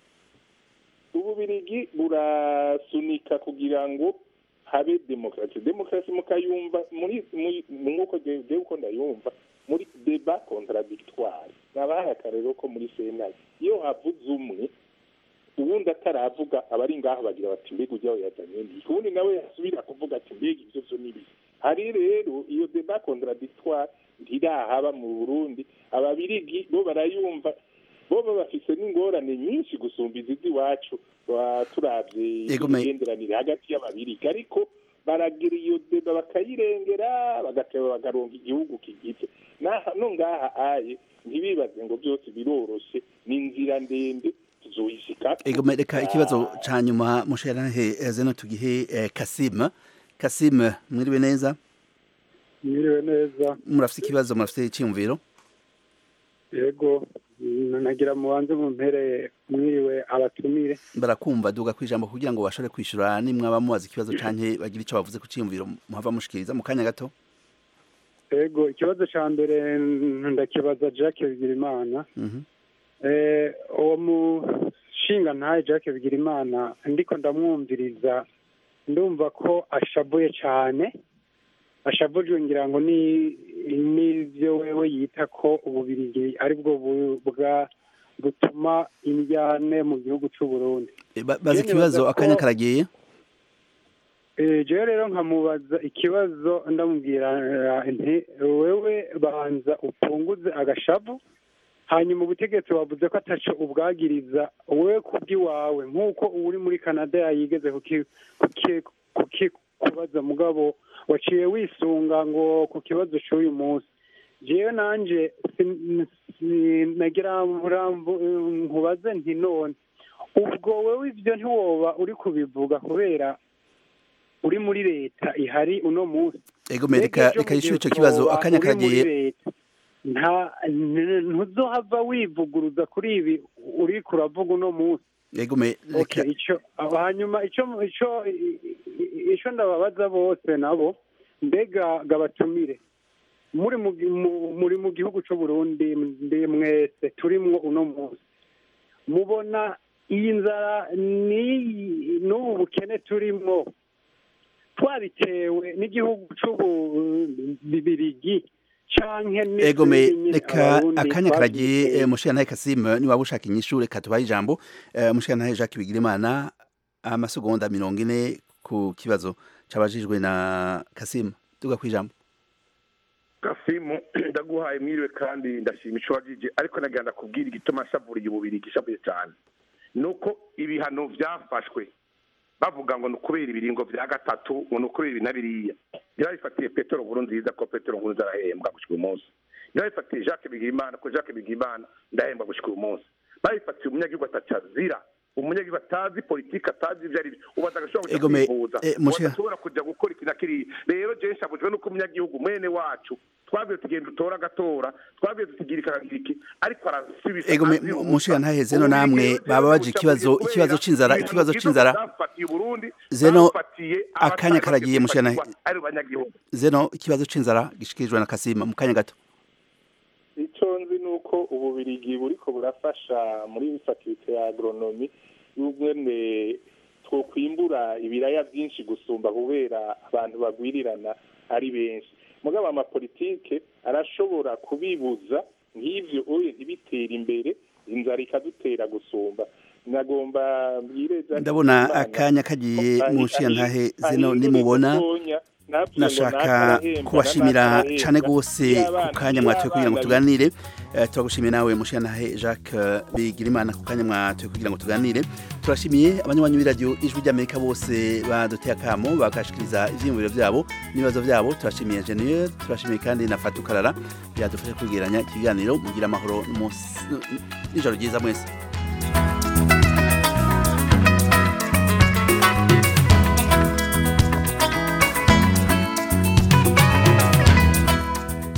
ububirigi burasunika kugira ngo habe demokarasi demokarasi mukayumva muri muri- nk'uko jewe uko ndayumva muri deba contradictoire nabahaye akarero ko muri senari iyo havuze umwe ubundi ataravuga abari ngaho bagira bati mbega ujyaho yazanye ndi ubundi nawe yasubira kuvuga ati mbega ibyo byo nibi hari rero iyo deba contradictoire ntirahaba mu burundi ababirigi bo barayumva bo baba bafise n'ingorane nyinshi gusumba izindi iwacu wa- turavye Yego, me- imigenderanire hagati y'ababirigi ariko baragira iyo deba bakayirengera bagateba bagaronga igihugu kigize Naha- no ngaha aye ntibibaze ngo byose biroroshe ni inzira ndende tuzoyishikako ego me- reka ikibazo ca nyuma musherahe zeno tugihe eh, Kasim Kasim mwiriwe neza mwiriwe neza murafite ikibazo murafite icyumviro yego nagira mubanze mu mpere mwiriwe abatumire barakumva duga kwijambo kugira ngo bashobore kwishura nimwaba mubaza ikibazo canke bagira ico bavuze ku cyumviro muhava mushikiriza mu kanya gato yego ikibazo ca mbere ndakibaza Jacques Bigirimana Mhm. eh uwo mushinga ntaye Jacques Bigirimana ndiko ndamwumviriza ndumva ko ashabuye cyane ashabujwe ngira ngo ni n'ivyo wewe yita ko ububirigi ari bwo bu- bwa butuma indyane mu gihugu c'u Burundi Eh, ba- baza Jene ikibazo baza akanya ko- karagiye Eh, jewe rero nkamubaza ikibazo ndamubwira eh, nti wewe banza upunguze agashavu hanyuma ubutegetsi wavuze ko ataco ubwagiriza wewe kubw'iwawe nk'uko uri muri canada yayigeze kuki- kuki- kuki- kubaza mugabo waciye wisunga ngo ku kibazo c'uyu munsi jewe nanje sin- sin- nagira muramvu nkubaze nti none ubwo wewe ivyo ntiwoba uri kubivuga kubera uri muri leta ihari uno munsi ego me reka Mbega reka ejo yishure ico mugihe kibazo uzoba akanya uri muri karagiye leta, nta n- ntuzohava wivuguruza kuri ibi uri kuravuga uno munsi ego me reka okay ico aho hanyuma ico ico i- i- ico ndababaza bose nabo mbega gabatumire muri mu gi- mu- muri mu gihugu c'u Burundi ndi mwese turimwo uno munsi mubona iyi nzara ni n'ubu bukene turimwo twabitewe n'igihugu c'ububirigi canke ego me n'izindi nyene reka Abarundi akanya karagiye twabiteye. eh, mushikiranahe Kasim niba ushaka inyishu reka tubahe ijambo Eh, mushikiranahe Jacques Bigirimana amasegonda mirongo ine ku kibazo cabajijwe na Kasim duga kwijambo gasimu ndaguhaye mwiriwe kandi ndashima ico wajije ariko nagira ndakubwira igituma nshavuriye ububiri gishavuye cyane ni uko ibihano vyafashwe bavuga ngo ni ukubera ibiringo vya gatatu ngo ni ukubera ibi na biriya ntibabifatiye petero nkuru nziza ko petero nkuru nziza arahembwa gushika uyu munsi ntibabifatiye jacques bigirimana ko jacques bigirimana ndahembwa gushika uyu munsi babifatiye umunyagihugu atacazira umunyagihugu atazi politiki atazi ivyo ari byo ubaza agashobora Ego kuja me- kwivuza eh, mushika- udashobora kuja gukora iki na kiriya rero je nshabujwe nuko umunyagihugu mwene wacu twabwiye tugenda utora agatora twabwiye tukigira ikaragira iki ariko arasubisa ego me azira ubusa. mushikiranahe zeno Ububirigi namwe rero baba baje buca ikibazo kubera ikibazo c'inzara ibintu ikibazo byiza c'inzara byafatiye Uburundi, Zeno, bafatiye akanya abatari karagiye bakwiye mushikiranahe gufatirwa ari banyagihugu zeno ikibazo c'inzara gishikirijwe na Kasim mu kanya gato icyo nzi ni uko ububirigi buriko burafasha muri fakulite ya agronomi y'ubwene twokwimbura ibiraya byinshi gusumba kubera abantu bagwirirana ari benshi mugabo amapolitike arashobora kubibuza nk'ivyo oye ntibitere imbere inzara ikadutera gusumba nagomba mbwire Jacques ndabona Bizimana, akanya kagiye ko munshiya ahi- ntahe ahi- zeno ahindure nimubona gatonya nabyo ngo nashaka nakarahemba, kubashimira nakarahemba. cyane rwose Iyo ku abana- kanya iyo mwatoye kugira ngo abana tuganire Eh, turagushimiye nawe mushiyantahe jacques eh, bigirimana ku kanya mwatoye kugira ngo tuganire turashimiye abanywanyi b'iradiyo ijwi ry'amerika bose baduteye akamo bagashikiriza ivyiyumviro vyabo n'ibibazo vyabo turashimiye engineer turashimiye kandi na fatukarara yadufasha kwegeranya ikiganiro mugira amahoro n'umunsi- n'ijoro ryiza mwese